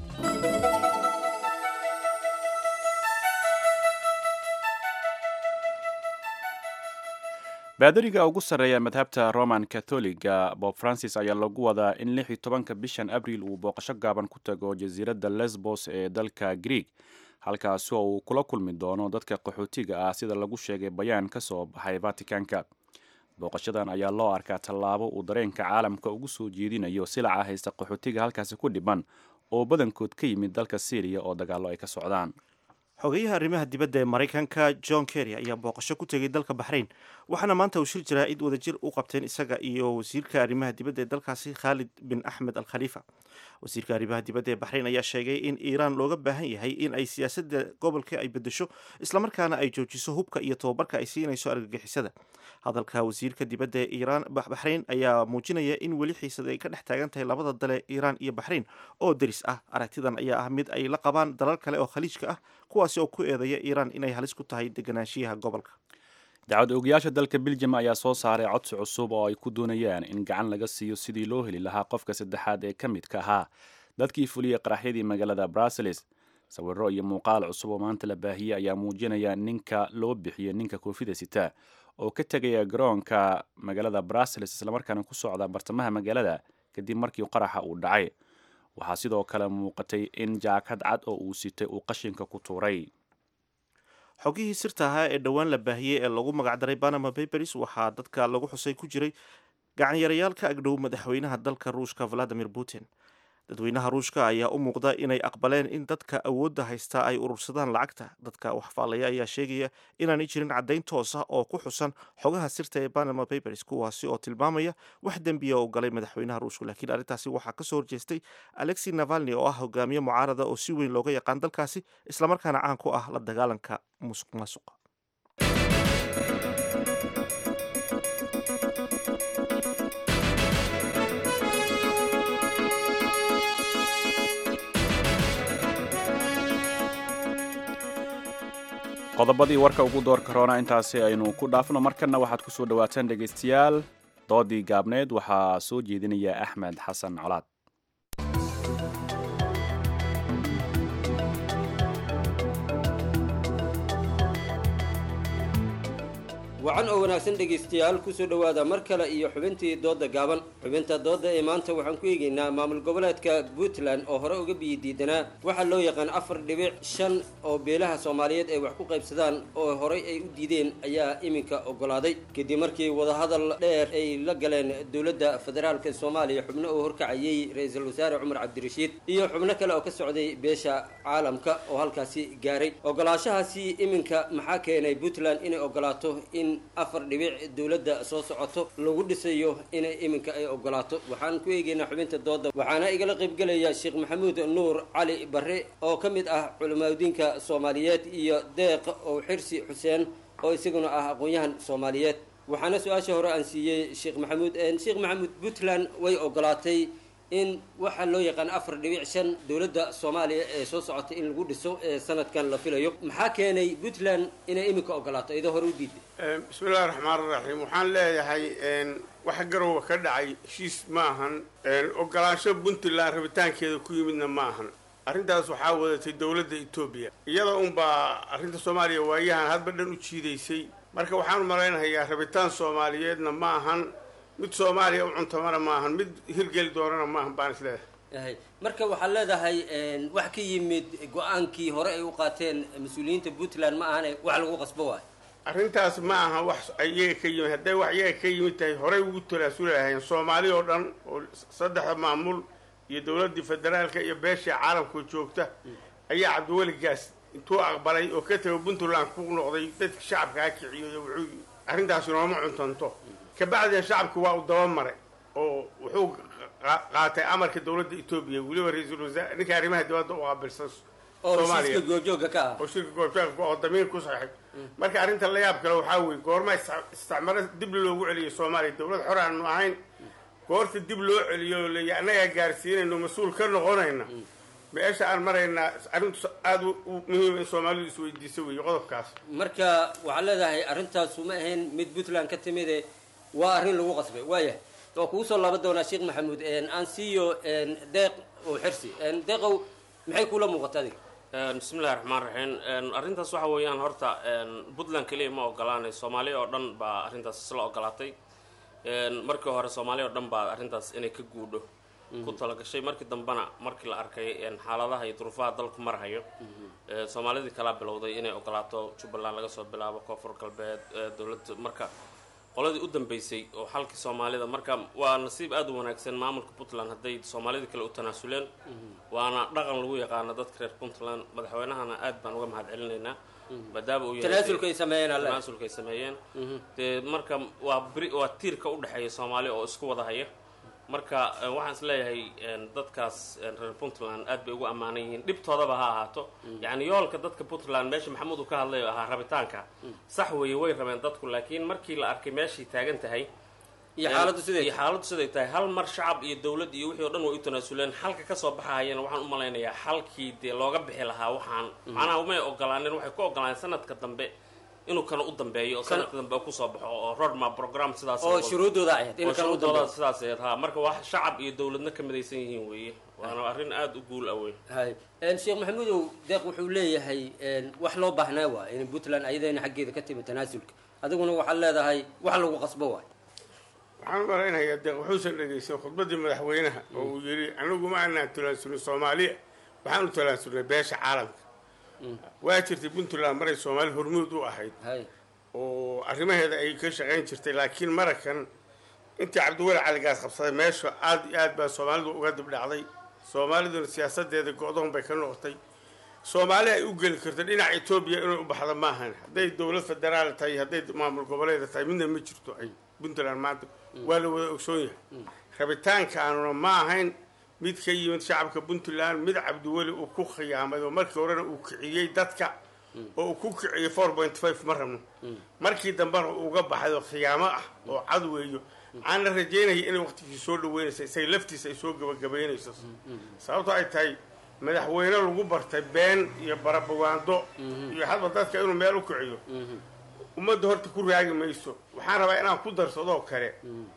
S1: baadariga ugu sarreeya madhabta roman catholiga bob francis ayaa lagu wadaa in lix iyo tobanka bishan abril uu booqasho gaaban ku tago jasiiradda lesbos ee dalka greeg halkaasi oo uu kula kulmi doono dadka qaxootiga ah sida lagu sheegay bayaan ka soo baxay vaticanka booqashadan ayaa loo arkaa tallaabo uu dareenka caalamka ugu soo jeedinayo silaca haysta qaxootiga halkaasi ku dhiban oo badankood ka yimid dalka syriya oo dagaallo ay ka socdaan
S2: xogeyaha arrimaha dibadda ee maraykanka john kerry ayaa booqasho ku tegay dalka baxrayn waxaana maanta uu shir jiraa id wadajir u qabteen isaga iyo wasiirka arrimaha dibadda ee dalkaasi khaalid bin axmed al khaliifa wasiirka arrimaha dibadda ee baxrayn ayaa sheegay in iiraan looga baahan yahay in ay siyaasadda gobolka ay bedesho islamarkaana ay joojiso hubka iyo tababarka ay siinayso argagixisada hadalka wasiirka dibadda ee iiraan baxrayn ayaa muujinaya in weli xiisada ay ka dhex taagan tahay labada dale iiraan iyo baxrayn oo deris ah aragtidan ayaa ah mid ay la qabaan dalal kale oo khaliijka ah kuwaasi oo ku eedeeya iiraan inay halis ku tahay deganaanshiyaha gobolka
S1: dacwad oogayaasha dalka beljum ayaa soo saaray codsi cusub oo ay ku doonayaan in gacan laga siiyo sidii loo heli lahaa qofka saddexaad ee ka midka ahaa dadkii fuliyey qaraxyadii magaalada bruseles sawiro iyo muuqaal cusub oo maanta la baahiyey ayaa muujinaya ninka loo bixiyey ninka koofida sita oo ka tegaya garoonka magaalada bruseles islamarkaana ku socda bartamaha magaalada kadib markii qaraxa uu dhacay waxaa sidoo kale muuqatay in jaakad cad oo uu sitay uu qashinka ku tuuray
S2: xogihii sirta ahaa ee dhowaan la baahiyey ee lagu magacdaray panama papers waxaa dadka lagu xusay ku jiray gacanyarayaal ka agdhow madaxweynaha dalka ruushka valadimir putin dadweynaha ruushka ayaa u muuqda inay aqbaleen in dadka awoodda haystaa ay urursadaan lacagta dadka waxfaalaya ayaa sheegaya inaanay jirin caddayn toos ah oo ku xusan xogaha sirta ee panama papers kuwaasi oo tilmaamaya wax dembiya oo galay madaxweynaha ruushka laakiin arrintaasi waxaa kasoo horjeestay alexi navalni oo ah hogaamiye mucaarada oo si weyn looga yaqaan dalkaasi islamarkaana caan ku ah la dagaalanka musuq maasuqa
S1: qodobadii warka ugu door karoona intaasi aynu ku dhaafno markanna waxaad ku soo dhawaataan dhegaystayaal doodii gaabneed waxaa soo jeedinaya axmed xasan colaad
S20: wacan oo wanaagsan dhegaystayaal kusoo dhowaada mar kale iyo xubintii dooda gaaban xubinta dooda ee maanta waxaan ku eegaynaa maamul goboleedka puntland oo hore uga biyi diidanaa waxaa loo yaqaan afar dhibic shan oo beelaha soomaaliyeed ay wax ku qaybsadaan oo horey ay u diideen ayaa iminka ogolaaday kadib markii wadahadal dheer ay la galeen dowladda federaalka soomaaliya xubno oo horkacayey ra-iisul wasaare cumar cabdirashiid iyo xubno kale oo ka socday beesha caalamka oo halkaasi gaaray ogolaashahaasi iminka maxaa keenay puntland inay ogolaato in afar dhibic dowladda soo socoto lagu dhisayo inay iminka ay ogolaato waxaan ku eegaynaa xubinta dooda waxaana igala qaybgelaya sheekh maxamuud nuur cali barre oo ka mid ah culimaadudiinka soomaaliyeed iyo deeq oo xirsi xuseen oo isaguna ah aqoon-yahan soomaaliyeed waxaana su-aasha hore aan siiyey sheekh maxamuud sheekh maxamuud puntland way ogolaatay in waxaa loo yaqaan afar dhibic shan dowladda soomaaliya ee soo socotay in lagu dhiso ee sanadkan la filayo maxaa keenay puntland inay iminka ogolaato iyadoo hore u diiday
S21: bismillahi raxmaan raxiim waxaan leeyahay waxa garowa ka dhacay heshiis ma ahan ogolaansho puntland rabitaankeeda ku yimidna ma ahan arrintaas waxaa wadatay dowladda etoobiya iyada unbaa arrinta soomaaliya waayahan hadba dhan u jiidaysay marka waxaan malaynayaa rabitaan soomaaliyeedna ma ahan mid soomaaliya u cuntamana ma ahan mid hirgeli doonana ma ahan baan is leedahay
S20: marka waxaad leedahay wax ka yimid go-aankii hore ay u qaateen mas-uuliyiinta puntland ma ahane wax lagu qasbo waayo
S21: arrintaas ma aha wax iyaga ka yimid hadday wax iyaga ka yimid tahay horey ugu talaasuli lahayn soomaali oo dhan oo saddexda maamul iyo dowladdii federaalka iyo beeshii caalamka joogta ayaa cabdiweligaas intuu aqbalay oo ka tago puntland ku noqday dadka shacabka ha kiciyo wuxuu arrintaasi nooma cuntanto kabacdina shacabku waa u dabamaray oo wuxuu qaatay amarka dowladda etoobiya weliba ra-iisul wasaare ninka arrimaha dibadda u qaabilsan
S20: oo shirka goobjooga ka ah
S21: oo shirka goobjooga oo damiir ku saxiib marka arrinta la yaab kale waxaa weeye goorma isticmaalo dib loogu celiyay soomaaliya dowlad xor aanu ahayn goorta dib loo celiyo oo leeya annagaa gaarsiinayno mas-uul ka noqonayna meesha aan maraynaa arrintu aada u muhiim in soomaalidu isweydiiso weeye qodobkaas
S20: marka waxaad leedahay arrintaasu ma ahayn mid puntland ka timide waa arrin lagu qasbay waaya waa kugu soo laaban doonaa sheekh maxamuud aan siiyo deeq oo xirsi deeqow maxay kula muuqata adiga
S5: bismillahi raxmaan raxiim arrintaas waxa weeyaan horta puntland keliya ma ogolaanay soomaaliya oo dhan baa arrintaas isla ogolaatay markii hore soomaaliya oo dhan baa arrintaas inay ka guudho ku talagashay markii dambena markii la arkay xaaladaha iyo duruufaha dalku marhayo soomaalidii kalaa bilowday inay ogolaato jubbaland laga soo bilaabo koonfur galbeed dowladda marka qoladii u dambeysay oo xalkii soomaalida marka waa nasiib aada u wanaagsan maamulka puntland hadday soomaalida kale u tanaasuleen waana dhaqan lagu yaqaano dadka reer puntland madaxweynahana aad baan uga mahad celinaynaa maadaama uu yahay
S20: tanaasulka ay sameeyeen alle
S5: tanaasulka ay sameeyeen dee marka waa bri waa tiirka u dhexeeya soomaali oo isku wada haya marka waxaan is leeyahay dadkaas reer puntland aad bay ugu ammaanan yihiin dhibtoodaba ha ahaato yacni yoolka dadka puntland meesha maxamuud uu ka hadlay oo ahaa rabitaanka sax weeye way rabeen dadku laakiin markii la arkay meeshay taagan tahay
S20: iyo xaaladdu siday
S5: iyo xaaladdu siday tahay hal mar shacab iyo dowlad iyo wixii o dhan way u tanaasuleen xalka kasoo baxahayana waxaan u malaynayaa xalkii dee looga bixi lahaa waxaan macnaha umay ogolaaneen waxay ku ogolaaneen sanadka dambe inuu kana u dambeeyo oo sanadka dambe kusoo baxo oo roadmap program sidaas
S20: oo shuruudooda ahayd in
S5: oo
S20: kana u
S5: shuruudooda
S20: dambeeyo
S5: sidaas ahayd ha marka wax shacab iyo dowladna ka midaysan yihiin weeye waana arrin aada u guul ah wey
S20: hay sheekh maxamuudow deeq wuxuu leeyahay wax loo baahnaa waa in puntland ayadana xaggeeda ka timi tanaasulka adiguna waxaad leedahay wax lagu qasbo waay
S21: waxaan u malaynayaa deeq wuxuusan dhegaysan khudbaddii madaxweynaha oo uu yidhi anigu ma aanaan tanaasulin soomaaliya waxaan u tanaasulnay beesha caalamka waa jirtay puntland maray soomaali hormuud u ahayd oo arrimaheeda ay ka shaqayn jirtay laakiin marakan intii cabdiweli caligaas qabsaday meesha aada iyo aad baa soomaalidu uga dibdhacday soomaaliduna siyaasadeeda go-doon bay ka noqotay soomaali ay u geli karto dhinaca etoobiya inay u baxda maahan hadday dowlad federaal tahay hadday maamul goboleeda tahay midna ma jirto ay puntland maanta waa la wada ogsoon yahay rabitaankaanuna ma ahayn mid ka yimid shacabka puntland mid cabdiweli uu ku khiyaamay oo markii horena uu kiciyey dadka oo uu ku kiciyey four point five ma rabno markii dambena uu uga baxay oo khiyaamo ah oo cad weeyo aanna rajeynaya inay waqtigii soo dhaweynaysa isaga laftiisa ay soo gabagabaynayso sababto ay tahay madaxweyne lagu bartay been iyo barabawaando iyo hadba dadka inuu meel u kiciyo ummadda horta ku raagi mayso waxaan rabaa inaan ku darsadoo kale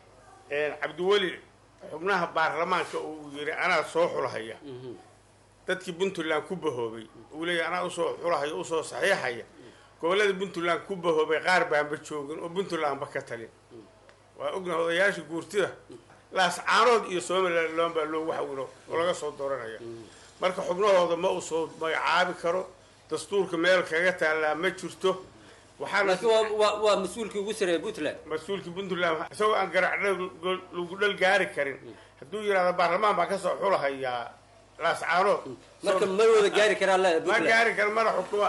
S21: cabdiweli xubnaha baarlamaanka oo uu yidhi anaa soo xulahaya dadkii puntland ku bahoobay uu leeyahy anaa usoo xulahaya usoo saxiixaya gobollada puntland ku bahoobay qaar baanba joogin oo puntlandba ka talin waa ognaha odayaasha guurtida laascaanood iyo somaliland baa loogu xawilo oo laga soo dooranaya marka xubnahooda ma uu soo magacaabi karo dastuurka meel kaga taallaa ma jirto
S20: laakiin waa waa waa mas-uulkii ugu sareeya puntland
S21: mas-uulkii puntland isagoo aan garac lagu dhal gaari karin hadduu yidhahdo baarlamaan baa kasoo xulahayaa laascaanood
S20: marka ma wada gaari karaa la
S21: ma gaari kara mana xukuma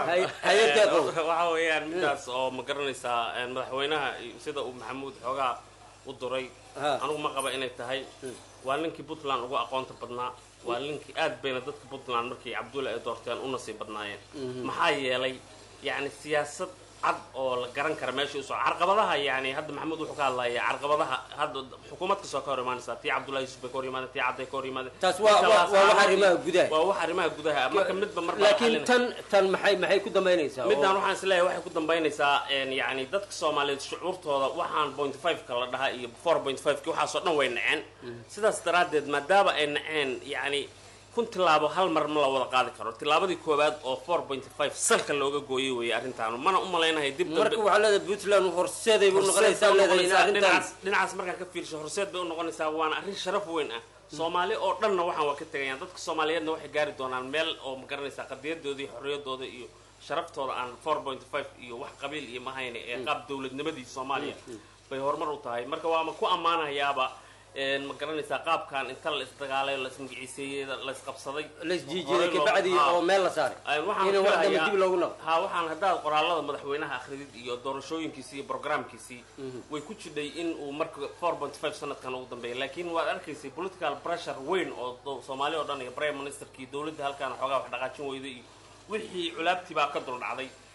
S5: waxa weeyaan midaas oo ma garanaysaa madaxweynaha sida uu maxamuud xoogaa u duray anigu ma qaba inay tahay waa ninkii puntland ugu aqoonta badnaa waa ninkii aad bayna dadka puntland markii cabdulla ay doorteen u nasiib badnaayeen maxaa yeelay yacni siyaasad cad oo la garan kara meesha usoo carqabadaha yani hadda maxamuud wuxuu ka hadlaya carqabadaha hadda xukuumad kastoo ka hor imaanaysa tii cabdullahi yusuf bay ka hor yimaadeen tii cadday ka hor yimaadeen
S20: taas waa waa waa wax arrimaha gudaha
S5: waa wax arrimaha gudaha marka midba marba
S20: laakiin tan tan maxay maxay ku dambaynaysaa
S5: midaan waxaan isleeyahay waxay ku dambaynaysaa yani dadka soomaaliyeed shucuurtooda waxaan point five ka la dhahaa iyo four point five ki waxaasoo dhan way naceen sidaas daraaddeed maadaama ay naceen yani kun tilaabo hal mar ma la wada qaadi karo tilaabadii koowaad oo four point five salka looga gooyay weeye arrintaan mana u malaynahay dib
S20: marka waxaa leedahay puntland horseeday bu noqonaysaa leedahay in arrintaas
S5: dhinacaas markaa ka fiirsho horseed bay u noqonaysaa waana arrin sharaf weyn ah soomaali oo dhanna waxaan waa ka tegayaan dadka soomaaliyeedna waxay gaari doonaan meel oo ma garanaysaa qadiyadooda iyo xorriyadooda iyo sharaftooda aan four point five iyo wax qabiil iyo mahayne ee qaab dowladnimadii soomaaliya bay horumar u tahay marka waama ku ammaanayaaba ma garanaysaa qaabkan inta la isdagaalay la ismagiciiseeyey la isqabsaday
S20: laisjiijiday kabacdi oo meel la saaray in wax dambe dib loogu noqdo
S5: ha waxaan haddaad qoraalada madaxweynaha akhridid iyo doorashooyinkiisii iyo programkiisii way ku jidhay in uu marka four point five sanadkan ugu dambeeya laakiin waad arkaysay political pressure weyn oo soomaali oo dhan iyo prime ministerkii dowladda halkaan xoogaa wax dhaqaajin weyday iyo wixii culaabtii baa ka dul dhacday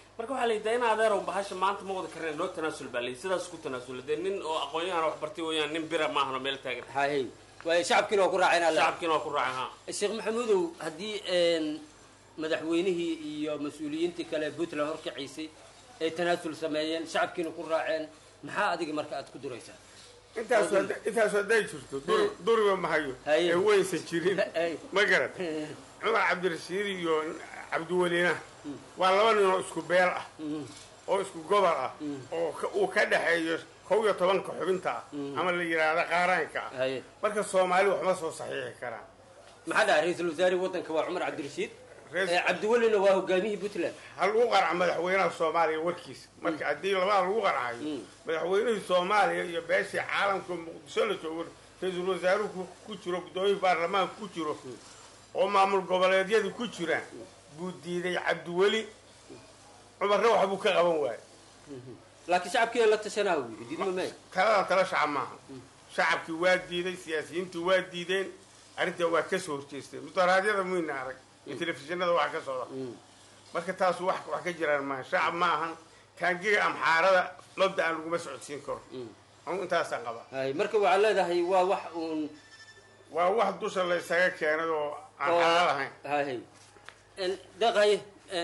S5: marka waxaa la yidhaha in adeerow bahasha maanta ma wada kareen loo tanaasul baa layi sidaas ku tanaasula dee nin oo aqoon-yahan wax bartay weeyaan nin bira maahan oo meel taagan
S20: hay waayo shacabkiina waa ku raaceen alle
S5: shacabkiina waa ku raaceen ha
S20: sheekh maxamuudow haddii madaxweynihii iyo mas-uuliyiintii kale puntland horkaciisay ay tanaasul sameeyeen shacabkiina ku raaceen maxaa adiga marka aad ku duraysaa
S21: intaas intaas hadday jirto dur- duriga mahayo ee waysan jirin ma garat cumar cabdirashiid iyo cabdiwelina waa laba nin oo isku beel ah oo isku gobol ah oo ka- uu ka dhexeeyo kow iyo tobanka xubinta ah ama la yidhaahda qaaraanka ah marka soomaali waxma soo saxiixi karaan
S20: maxaa dhaca ra-iisul wasaare waddanka waa cumar cabdirashiid Eh, cabdiwelina waa hogaamiyihii puntland
S21: ha lagu qarca madaxweynaha soomaaliya warkiisa marka haddii labada lagu qarcayo madaxweynihii soomaaliya iyo beeshii caalamka muqdisho la joogo ra-iisul wasaaruhu ku- ku jiro gudoomiyii baarlamaanka ku jiro oo maamul goboleedyadii ku jiraan buu diiday cabdiweli cumarna waxbuu ka qaban waaye
S20: laakiin shacabkiina la tashanaa uu yidhi diidma mee
S21: taladan tala shacab maaha shacabkii waa diiday siyaasiyiintii waa diideen arrintaa waa ka soo horjeesteen mudaraadyada muyna arag iyo telefishinada waxa ka socda marka taasu wax wax ka jiraan maaha shacab ma ahan kaangiga amxaarada lobda aan laguma socodsiin karo anu intaasaan qabaa
S20: hay marka waxaad leedahay waa wax uun
S21: waa wax dusha la isaga keenay oo aan xalaal ahayn
S20: hay deeqaye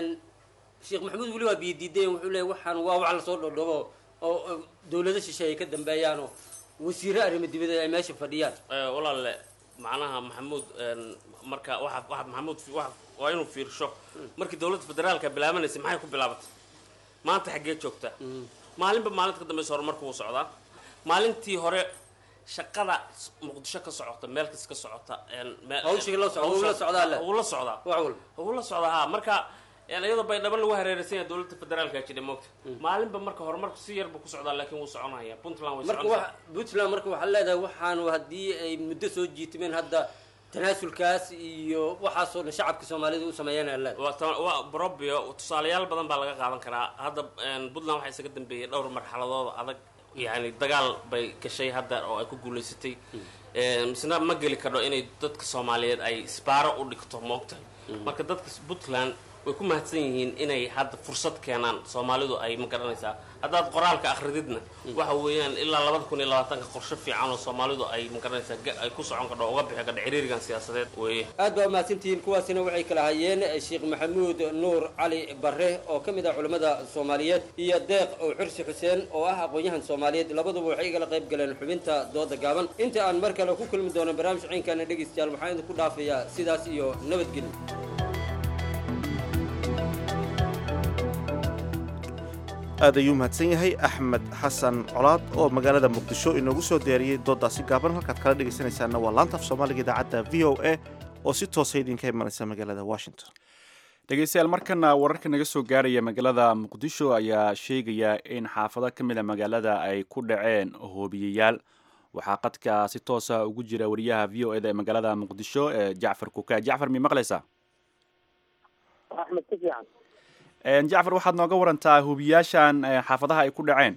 S20: sheekh maxamuud weli waa biyo diideen wuxuu leeyahy waxaan waa wax lasoo dhodhobo oo oo dowlado shisheeye ka dambeeyaan oo wasiiro arrimo dibadeed ay meesha fadhiyaan
S5: Eh, walaalle macnaha maxamuud een, marka waxa waxa maxamuud fi- waxa- waa inuu fiirsho markii dowladda federaalka bilaabanaysay maxay ku bilaabatay maanta xaggee joogta maalinba maalinta ka dambeysa horumarku wuu socdaa maalintii hore shaqada s- muqdisho ka socota meel kas ka socota een, meel-
S20: Hawshii la socda, wuu la socdaa le.
S5: wuu la socdaa
S20: wax walba
S5: wuu la socdaa ha marka een, iyadoo baydhabo lagu hareeraysan yahay dowladda federaalka jira moogta maalinba marka horumarku si yarba ku socdaa laakiin wuu soconaya puntland way
S20: marka
S5: soconaysaa
S20: wax puntland marka waxaad leedahay waxaanu haddii ay muddo soo jiitimeen hadda tanaasulkaas iyo waxaasoo dhan shacabka soomaalida u sameeyeen aad leedahay
S5: waa ta- waa brobio tusaalayaal badan baa laga qaadan karaa hadda een, puntland waxaa isaga dambeeyay dhowr marxaladood adag yani dagaal bay gashay hadda oo ay ku guulaysatay Een, misna ma geli kardho inay dadka soomaaliyeed ay isbaaro u dhigto moogtahay marka dadka puntland way ku mahadsan yihiin inay hadda fursad keenaan soomaalidu ay ma garanaysaa haddaad qoraalka akhrididna waxa weeyaan ilaa labada kun iyo labaatanka qorshe fiican oo soomaalidu ay ma garanaysaa ga- ay ku socon kardho uga bixi kardho ciriirigan siyaasadeed weeye
S20: aad baa umahadsantihiin kuwaasina waxay kala hayeen sheekh maxamuud nuur cali bare oo ka mid ah culimmada soomaaliyeed iyo deeq oo xursi xuseen oo ah aqoon-yahan soomaaliyeed labaduba waxay igala qayb galeen xubinta dooda gaaban inta aan mar kale ku kulmi doono barnaamij ciinkana dhegeystayaal waxaan idinku dhaafayaa sidaas iyo nabadgelyo
S2: aad ayuu mahadsan yahay axmed xasan colaad oo magaalada muqdisho inoogu soo diyaariyey doodaasi gaaban halkaad kala dhegaysanaysaana waa laanta af soomaaliga idaacadda v o a oo si toosa idinka imanaysa magaalada washington
S1: dhegeystayaal markana wararka naga soo gaaraya magaalada muqdisho ayaa sheegaya in xaafado ka mid a magaalada ay ku dhaceen hoobiyeyaal waxaa qadka si toosa ugu jira wariyaha v o eda ee magaalada muqdisho ee jacfar kuka jacfar mi maqlaysaa
S3: axmed si fiican
S1: Een, jacfar waxaad nooga warantaa hoobiyaashan ee, xaafadaha ay ku dhaceen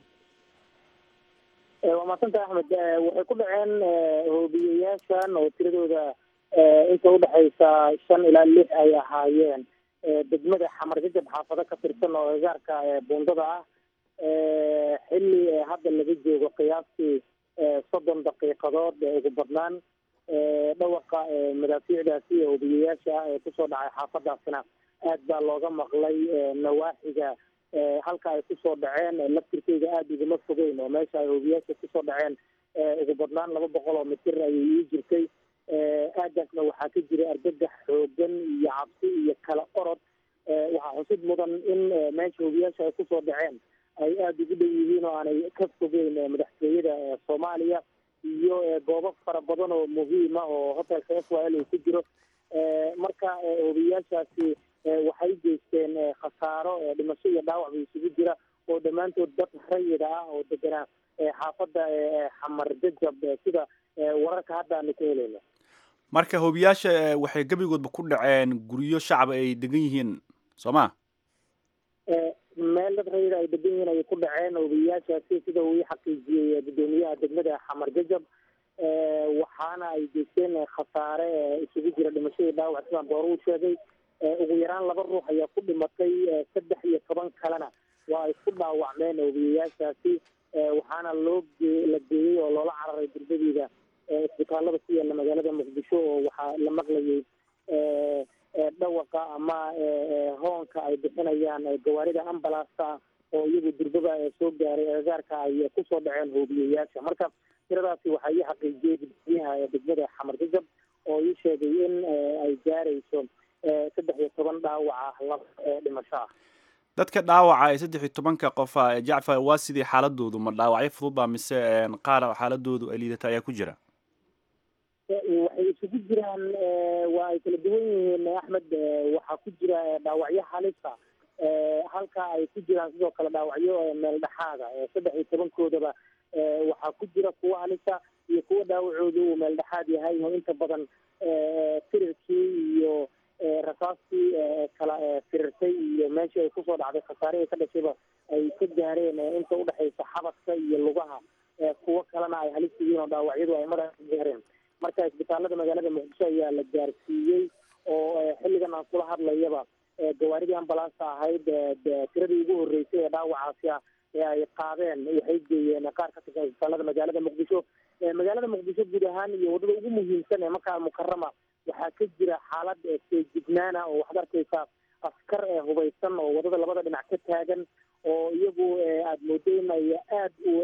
S3: Eh, waa mahadsantah axmed Eh, waxay ku dhaceen eh, hoobiyeyaashan oo tiradooda eh, inta udhexaysa shan ilaa lix ay ahaayeen Eh, degmada xamar jajab xaafado ka tirsan oo agaarka eh, buundada ah Eh, xilli eh, hadda laga joogo qiyaastii eh, soddon daqiiqadood ee ugu badnaan Eh, dhawaqa eh, madaafiicdaasi iyo hoobiyeyaasha ee kusoo dhacay xaafadaasina aad baa looga maqlay eh, nawaaxiga eh, halka ay kusoo dhaceen eh, laftirkeyga aada iguma fogeyn oo meesha ay hoobiyaasha kusoo dhaceen eh, ugu badnaan laba boqol oo mitir ayay ii jirtay Eh, aagaasna waxaa ka jiray argagax xoogan iyo cabsi iyo kala orod Eh, waxaa xusid mudan in eh, meesha hoobiyaasha ay kusoo dhaceen ay aada ugu dhow yihiin oo aanay ka fogeyn eh, madaxtooyada eh, soomaaliya iyo eh, goobo fara badan oo muhiim ah oo hotelka f y l uu ku jiro Eh, marka eh, hoobiyaashaasi eh, waxay geysteen eh, khasaaro eh, dhimasho iyo dhaawac ba isugu jira oo dhammaantood dad rayida ah oo deganaa eh, xaafadda eh, xamar jajab eh, sida eh, wararka hadda aanu ka helayno
S1: marka hoobiyaasha ee, waxay gebigoodba ku dhaceen guryo shacab ay degan yihiin soo ma
S3: Eh, meel dad rayida ay degan yihiin ayay ku dhaceen hoobiyaashaasi sida uu ii xaqiijiyey eh, gudoomiyaha degmada xamar jajab Eh, waxaana ay geysteen eh, khasaare eh, isugu jira dhimasho iyo dhaawac sidaan doore u sheegay ugu yaraan laba ruux ayaa ku dhimatay saddex iyo toban kalena waa ay ku dhaawacmeen hoobiyayaashaasi waxaana loo gee la geeyey oo loola cararay durdadiida isbitaalada ku yaala magaalada muqdisho oo waxaa la maqlayay dhawaqa ama hoonka ay bixinayaan gawaarida ambalaasta oo iyagu durbaba soo gaaray agagaarka ay kusoo dhaceen hoobiyayaasha marka tiradaasi waxaa ii xaqiijiyey gudoomiyaha degmada xamar jajab oo ii sheegay in ay gaarayso saddex iyo toban dhaawaca laba dhimasho ah
S1: dadka dhaawaca ee saddex iyo tobanka qofa jacfar waa sidii xaaladoodu ma dhaawacyo fududba mise qaar xaaladoodu ay liidata ayaa ku jira
S3: waxay isugu jiraan waa ay kala duwan yihiin axmed waxaa ku jira dhaawacyo halisa halka ay ku jiraan sidoo kale dhaawacyo meel dhexaada saddex iyo tobankoodaba waxaa ku jira kuwa halisa iyo kuwa dhaawacooda uu meel dhexaad yahay oo inta badan firirkii iyo rasaastii kala firirtay iyo meeshii ay kusoo dhacday khasaarihii ka dhashayba ay ka gaareen inta udhexaysa xabadka iyo lugaha kuwo kalena ay halis yihiin oo dhaawacyadu ay madaxa ka gaareen marka isbitaalada magaalada muqdisho ayaa la gaarsiiyey oo xilligan aan kula hadlayaba gawaaridii ambalaasta ahayd tiradii ugu horreysay ee dhaawacaasi ah ee ay qaadeen waxay geeyeen qaar ka tirsan isbitaalada magaalada muqdisho magaalada muqdisho guud ahaan iyo waddada ugu muhiimsan ee maka almukarama waxaa ka jira xaalad feejignaana oo waxaad arkaysaa askar hubaysan oo waddada labada dhinac ka taagan oo iyagu aada moodo in ay aada u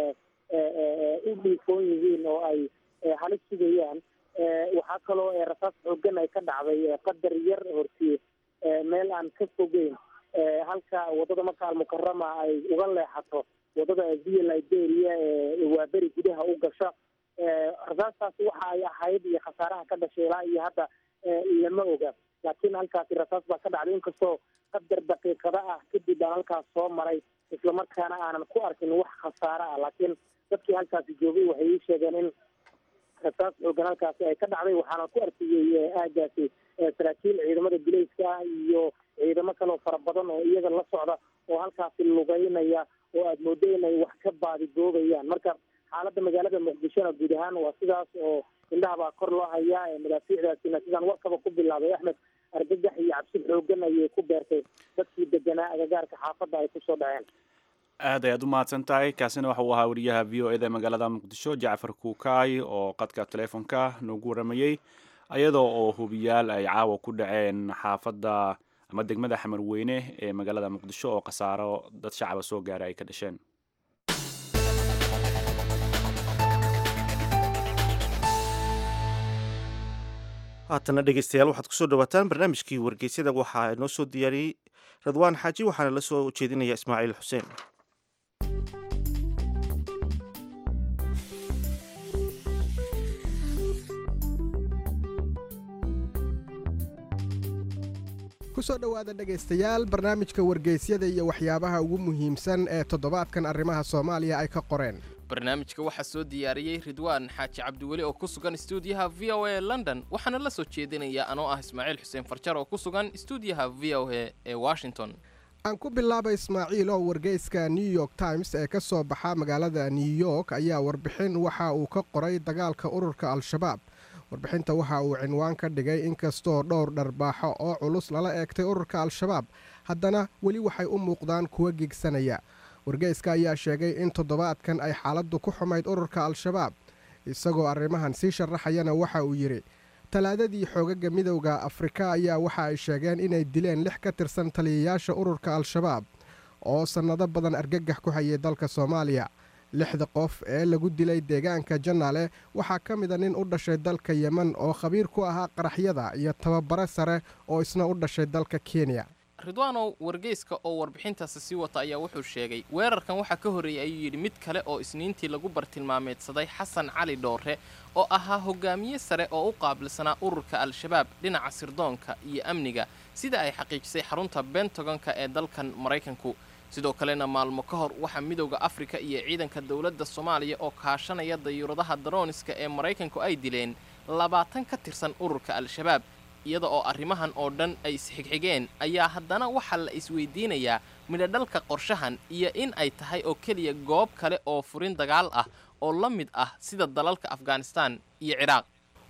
S3: u dhiifoon yihiin oo ay halis sugayaan waxaa kaloo rasaas xoogan ay ka dhacday qadar yar hortii meel aan ka fogeyn halka waddada maka almukarama ay uga leexato waddada via liberia ee waaberi gudaha u gasha rasaastaasi waxa ay ahayd iyo khasaaraha ka dhashay ilaa iyo hadda lama oga laakiin halkaasi rasaas baa ka dhacday inkastoo qadar daqiiqada ah kadib aan halkaas soo maray islamarkaana aanan ku arkin wax khasaare ah laakiin dadkii halkaasi joogay waxay ii sheegeen in rasaas xoogan halkaasi ay ka dhacday waxaana ku arkayey aagaasi saraakiil ciidamada bilayska ah iyo ciidamo kaleoo fara badan oo iyaga la socda oo halkaasi lugeynaya oo aada moodo inay wax ka baadigoobayaan marka xaaladda magaalada muqdishona guud ahaan waa sidaas oo indhaha baa kor loo hayaa madaafiicdaasina sidaan warkaba ku bilaabay axmed argagax iyo cabsi xoogan ayay ku beertay dadkii deganaa agagaarka xaafadda ay kusoo dhaceen
S1: aad ayaad u mahadsan tahay kaasina waxa uu ahaa wariyaha v o eda magaalada muqdisho jacfar kuukaay oo qadka teleefonka noogu waramayey iyadoo oo hubiyaal ay caawa ku dhaceen xaafadda ama degmada xamarweyne ee magaalada muqdisho oo khasaaro dad shacaba soo gaaray ay ka dhasheen
S2: haatana dhegeystayaal waxaad kusoo dhawaataan barnaamijkii wargeysyada waxaa inoo soo diyaariyey radwaan xaaji waxaana la soo jeedinaya ismaaciil xuseen
S6: kusoo dhowaada dhegaystayaal barnaamijka wargeysyada iyo waxyaabaha ugu muhiimsan ee toddobaadkan arrimaha soomaaliya ay ka qoreen
S22: barnaamijka waxaa soo diyaariyey ridwaan xaaji cabdiweli oo ku sugan stuudiyaha v o a london waxaana la soo jeedinaya anoo ah ismaaciil xuseen farjar oo ku sugan stuudiyaha v o a ee washington
S6: aan ku bilaaba ismaaciil oo wargeyska new york times ee ka soo baxa magaalada new york ayaa warbixin waxa uu ka qoray dagaalka ururka al-shabaab warbixinta waxa uu cinwaan ka dhigay inkastoo dhowr dharbaaxo oo culus lala eegtay ururka al-shabaab haddana weli waxay u muuqdaan kuwa gegsanaya wargeyska ayaa sheegay in toddobaadkan ay xaaladdu ku xumayd ururka al-shabaab isagoo arrimahan sii sharaxayana waxa uu yidhi talaadadii xoogaga midowda afrika ayaa waxa ay sheegeen inay dileen lix ka tirsan taliyayaasha ururka al-shabaab oo sannado badan argagax ku hayay dalka soomaaliya lixda qof ee lagu dilay deegaanka janaale waxaa ka mida nin u dhashay dalka yemen oo khabiir ku ahaa qaraxyada iyo tababare sare oo isna u dhashay dalka kenya
S22: ridwaanow wargeyska oo warbixintaasi sii wata ayaa wuxuu sheegay weerarkan waxaa ka horreeyey ayuu yidhi mid kale oo isniintii lagu bartilmaameedsaday xasan cali dhoore oo ahaa hogaamiye sare oo u qaabilsanaa ururka al-shabaab dhinaca sirdoonka iyo amniga sida ay xaqiijisay xarunta bentagonka ee dalkan maraykanku sidoo kalena maalmo ka hor waxaa midowda afrika iyo ciidanka dowladda soomaaliya oo kaashanaya dayuuradaha darooniska ee maraykanku ay dileen labaatan ka tirsan ururka al-shabaab iyada oo arrimahan oo dhan ay isxigxigeen ayaa haddana waxaa la isweydiinayaa midhodhalka qorshahan iyo in ay tahay oo keliya goob kale oo furin dagaal ah oo la mid ah sida dalalka afghanistan iyo ciraaq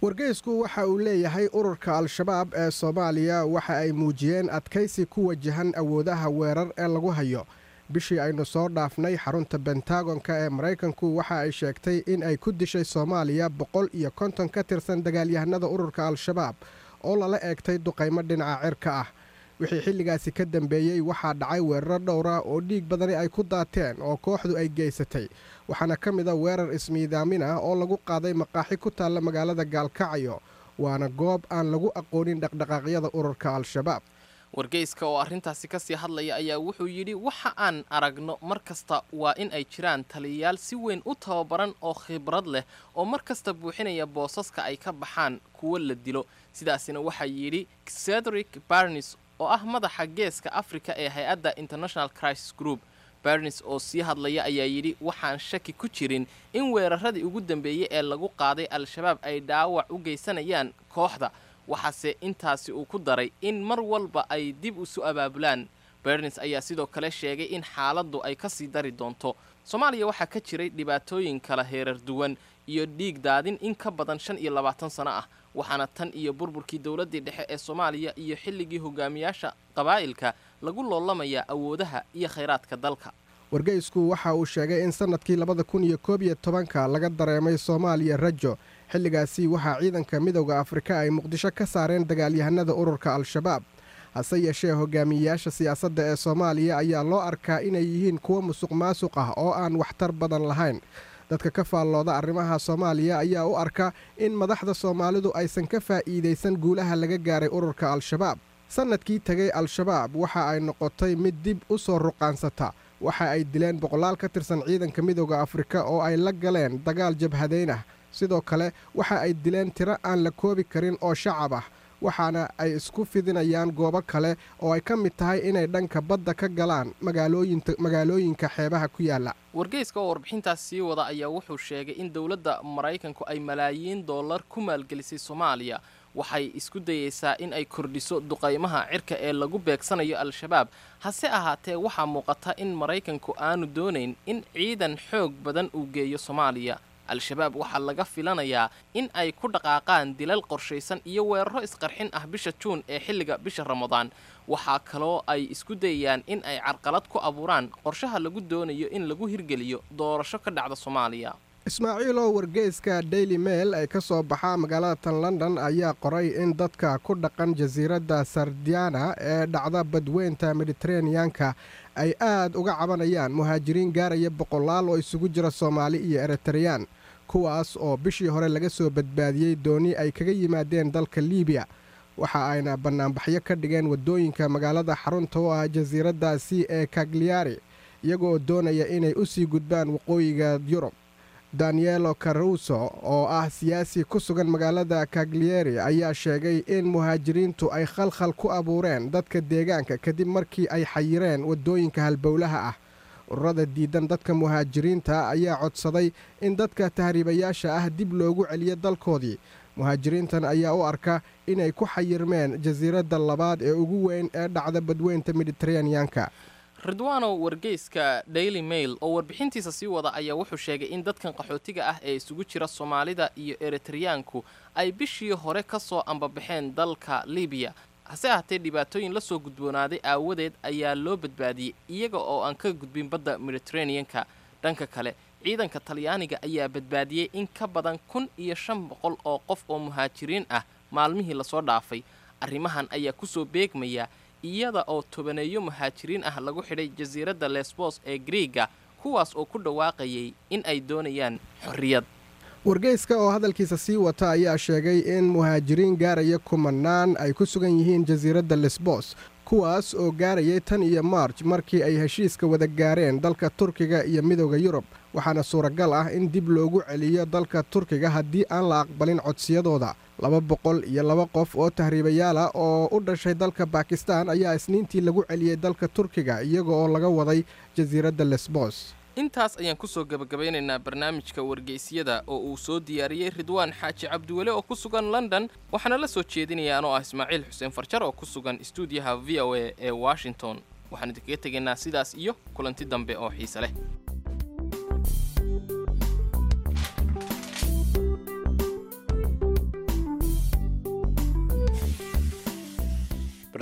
S6: wargeysku waxa uu leeyahay ururka al-shabaab ee soomaaliya waxa ay muujiyeen adkaysi ku wajahan awoodaha weerar ee lagu hayo bishii aynu soo dhaafnay xarunta bentagonka ee maraykanku waxa ay sheegtay in ay ku dishay soomaaliya boqol iyo konton ka tirsan dagaalyahanada ururka al-shabaab oo lala eegtay duqaymo dhinaca cirka ah wixii xilligaasi ka dambeeyey waxaa dhacay weeraro dhowra oo dhiig badani ay ku daateen oo kooxdu ay geysatay waxaana ka mid a weerar ismiidaamin ah oo lagu qaaday maqaaxi ku taalla magaalada gaalkacyo waana goob aan lagu aqoonin dhaqdhaqaaqyada ururka al-shabaab
S22: wargeyska oo arrintaasi ka sii hadlaya ayaa wuxuu yidhi waxa aan aragno mar kasta waa in ay jiraan taliyayaal si weyn u tababaran oo khibrad leh oo mar kasta buuxinaya boosaska ay ka baxaan kuwo la dilo sidaasina waxaa yidhi cedric barnes oo ah madaxa geeska afrika ee hay-adda international crisis group barnes oo sii hadlaya ayaa yidhi waxaan shaki ku jirin in weeraradii ugu dambeeyey ee lagu qaaday al-shabaab ay dhaawac u geysanayaan kooxda waxaase intaasi uu ku daray in mar walba ay dib isu abaabulaan bernes ayaa sidoo kale sheegay in xaaladdu ay ka sii dari doonto soomaaliya waxaa ka jiray dhibaatooyin kala heerar duwan iyo dhiig daadin in ka badan shan iyo labaatan sano ah waxaana tan iyo burburkii dowladdii dhexe ee soomaaliya iyo xilligii hogaamiyaasha qabaa'ilka lagu loolamayaa awoodaha iyo khayraadka dalka
S6: wargeysku waxa uu sheegay in sannadkii labada kun iyo koob iyo tobanka laga dareemay soomaaliya rajo xilligaasi waxaa ciidanka midowda afrika ay muqdisho ka saareen dagaalyahanada ururka al-shabaab hase yeeshee hogaamiyeyaasha siyaasadda ee soomaaliya ayaa loo arkaa inay yihiin kuwo musuq maasuq ah oo aan waxtar badan lahayn dadka ka faallooda arrimaha soomaaliya ayaa u arka in madaxda soomaalidu aysan ka faa'iidaysan guulaha laga gaaray ururka al-shabaab sannadkii tegay al-shabaab waxa ay noqotay mid dib u soo ruqaansata waxa ay dileen boqolaal ka tirsan ciidanka midowda afrika oo ay la galeen dagaal jabhadayn ah sidoo kale waxa ay dileen tiro aan la koobi karin oo shacab ah waxaana ay isku fidinayaan goobo kale oo ay ka mid tahay inay dhanka badda ka galaan magaalooyinka xeebaha ku yaalla
S22: wargeyska oo warbixintaas sii wada ayaa wuxuu sheegay in dowladda maraykanku ay malaayiin dollar ku maalgelisay soomaaliya waxay isku dayeysaa in ay kordhiso duqaymaha cirka ee lagu beegsanayo al-shabaab hase ahaatee waxaa muuqata in maraykanku aanu doonayn in ciidan xoog badan uu geeyo soomaaliya al-shabaab waxaa laga filanayaa in ay ku dhaqaaqaan dilal qorshaysan iyo weeraro isqarxin ah bisha juun ee xilliga bisha ramadaan waxaa kaloo ay isku dayayaan in ay carqalad ku abuuraan qorshaha lagu doonayo in lagu hirgeliyo doorasho ka dhacda soomaaliya
S6: ismaaciiloo wargeyska daily mail ee ka soo baxa magaalada tan london ayaa qoray in dadka ku dhaqan jasiiradda sardiana ee dhacda badweynta mediteraneanka ay aad uga cabanayaan muhaajiriin gaaraya boqolaal oo isugu jira soomaali iyo eritareyaan kuwaas oo bishii hore laga soo badbaadiyey dooni ay kaga yimaadeen dalka liibiya waxa ayna bannaanbaxyo ka dhigeen waddooyinka magaalada xarunta u ah jasiiraddaasi ee kagliari iyagoo doonaya inay u sii gudbaan waqooyiga yurub danielo caruso oo ah siyaasi ku sugan magaalada kaglieri ayaa sheegay in muhaajiriintu ay khalkhal ku abuureen dadka deegaanka kadib markii ay xayireen waddooyinka halbowlaha ah ururada diidan dadka muhaajiriinta ayaa codsaday in dadka tahriibayaasha ah dib loogu celiyo dalkoodii muhaajiriintan ayaa u arka inay ku xayirmeen jasiiradda labaad ee ugu weyn ee dhacda badweynta mediteraneanka
S22: ridwanow wargeyska daily mail oo warbixintiisa sii wada ayaa wuxuu sheegay in dadkan qaxootiga ah ee isugu jira soomaalida iyo eritareyaanku ay bishii hore ka soo ambabaxeen dalka libiya hase ahaatee dhibaatooyin la soo gudboonaaday aawadeed ayaa loo badbaadiyey iyaga oo aan ka gudbin badda mediteraneanka dhanka kale ciidanka talyaaniga ayaa badbaadiyey in ka badan kun iyo shan boqol oo qof oo muhaajiriin ah maalmihii lasoo dhaafay arrimahan ayaa kusoo beegmaya iyada oo tobaneeyo muhaajiriin ah lagu xidhay jasiiradda lesbos ee griiga kuwaas oo ku dhawaaqayay in ay doonayaan xorriyad
S6: wargeyska oo hadalkiisa sii wata ayaa sheegay in muhaajiriin gaaraya kumanaan ay ku sugan yihiin jasiiradda lesbos kuwaas oo gaarayay tan iyo maarj markii ay heshiiska wada gaareen dalka turkiga iyo midowda yurub waxaana suuragal ah in dib loogu celiyo dalka turkiga haddii aan la aqbalin codsiyadooda laba boqol iyo laba qof oo tahriibayaal ah oo u dhashay dalka bakistan ayaa isniintii lagu celiyey dalka turkiga iyaga oo laga waday jasiiradda lesbos
S22: intaas ayaan kusoo gebagabeynaynaa barnaamijka wargeysyada oo uu soo diyaariyey ridwaan xaaji cabdiwele oo ku sugan london waxaana la soo jeedinaya anoo ah ismaaciil xuseen farjar oo ku sugan stuudiyaha v o a ee washington waxaan idinkaga tegaynaa sidaas iyo kulanti dambe oo xiise leh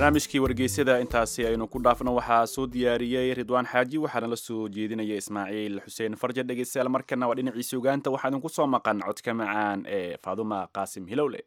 S1: barnaamijkii wargeysyada intaasi aynu ku dhaafno waxaa soo diyaariyey ridwaan xaaji waxaana la soo jeedinaya ismaaciil xuseen farja dhegeystayaal markana waa dhinaciisa ogaanta waxaa idinku soo maqan codka macaan ee faaduma qaasim hilowle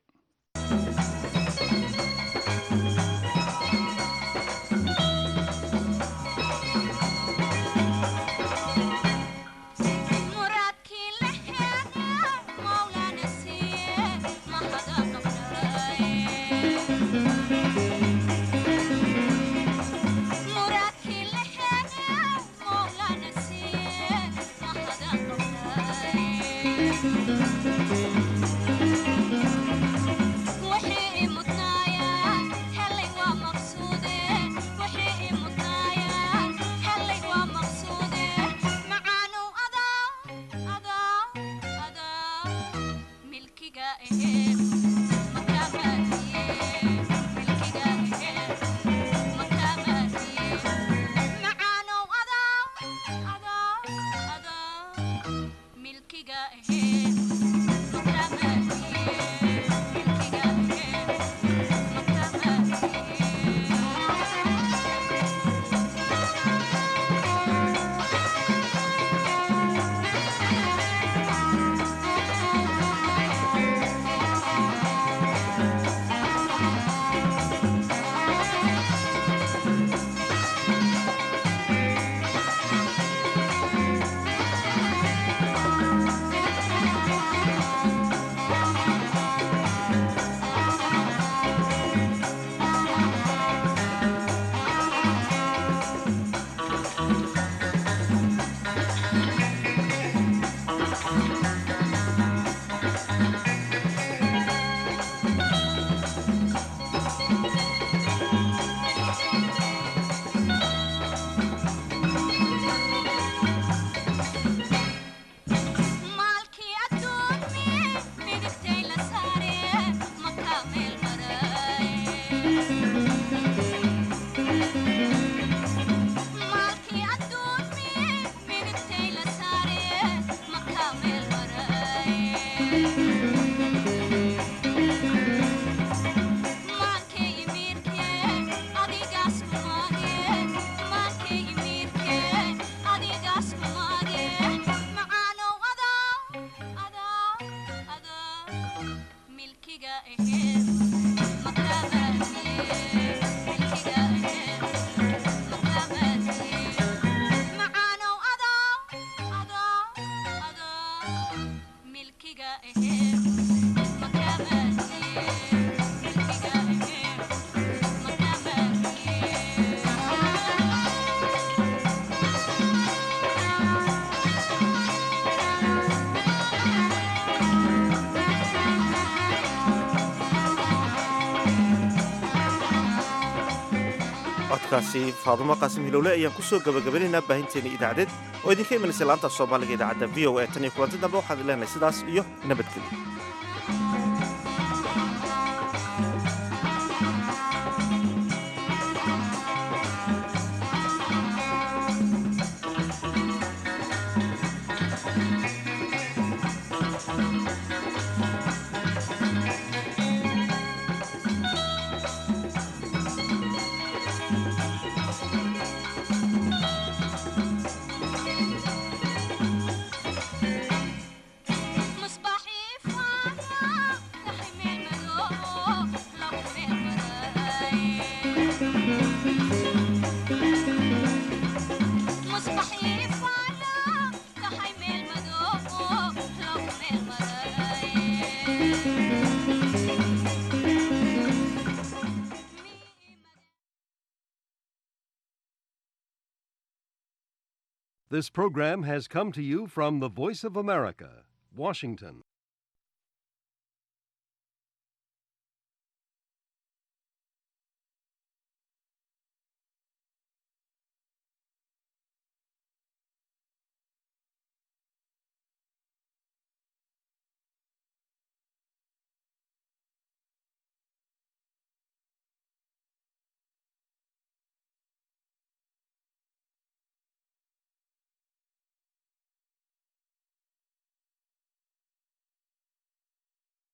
S2: codkaasi faadumo qaasim hilowle ayaan kusoo gabagabanaynaa baahinteena idaacadeed oo idinka imanaysa laanta soomaaliga idaacadda v o a tan iyo kulanti dambe waxaan idin leenahay sidaas iyo nabadgelyo
S7: This program has come to you from the Voice of America, Washington.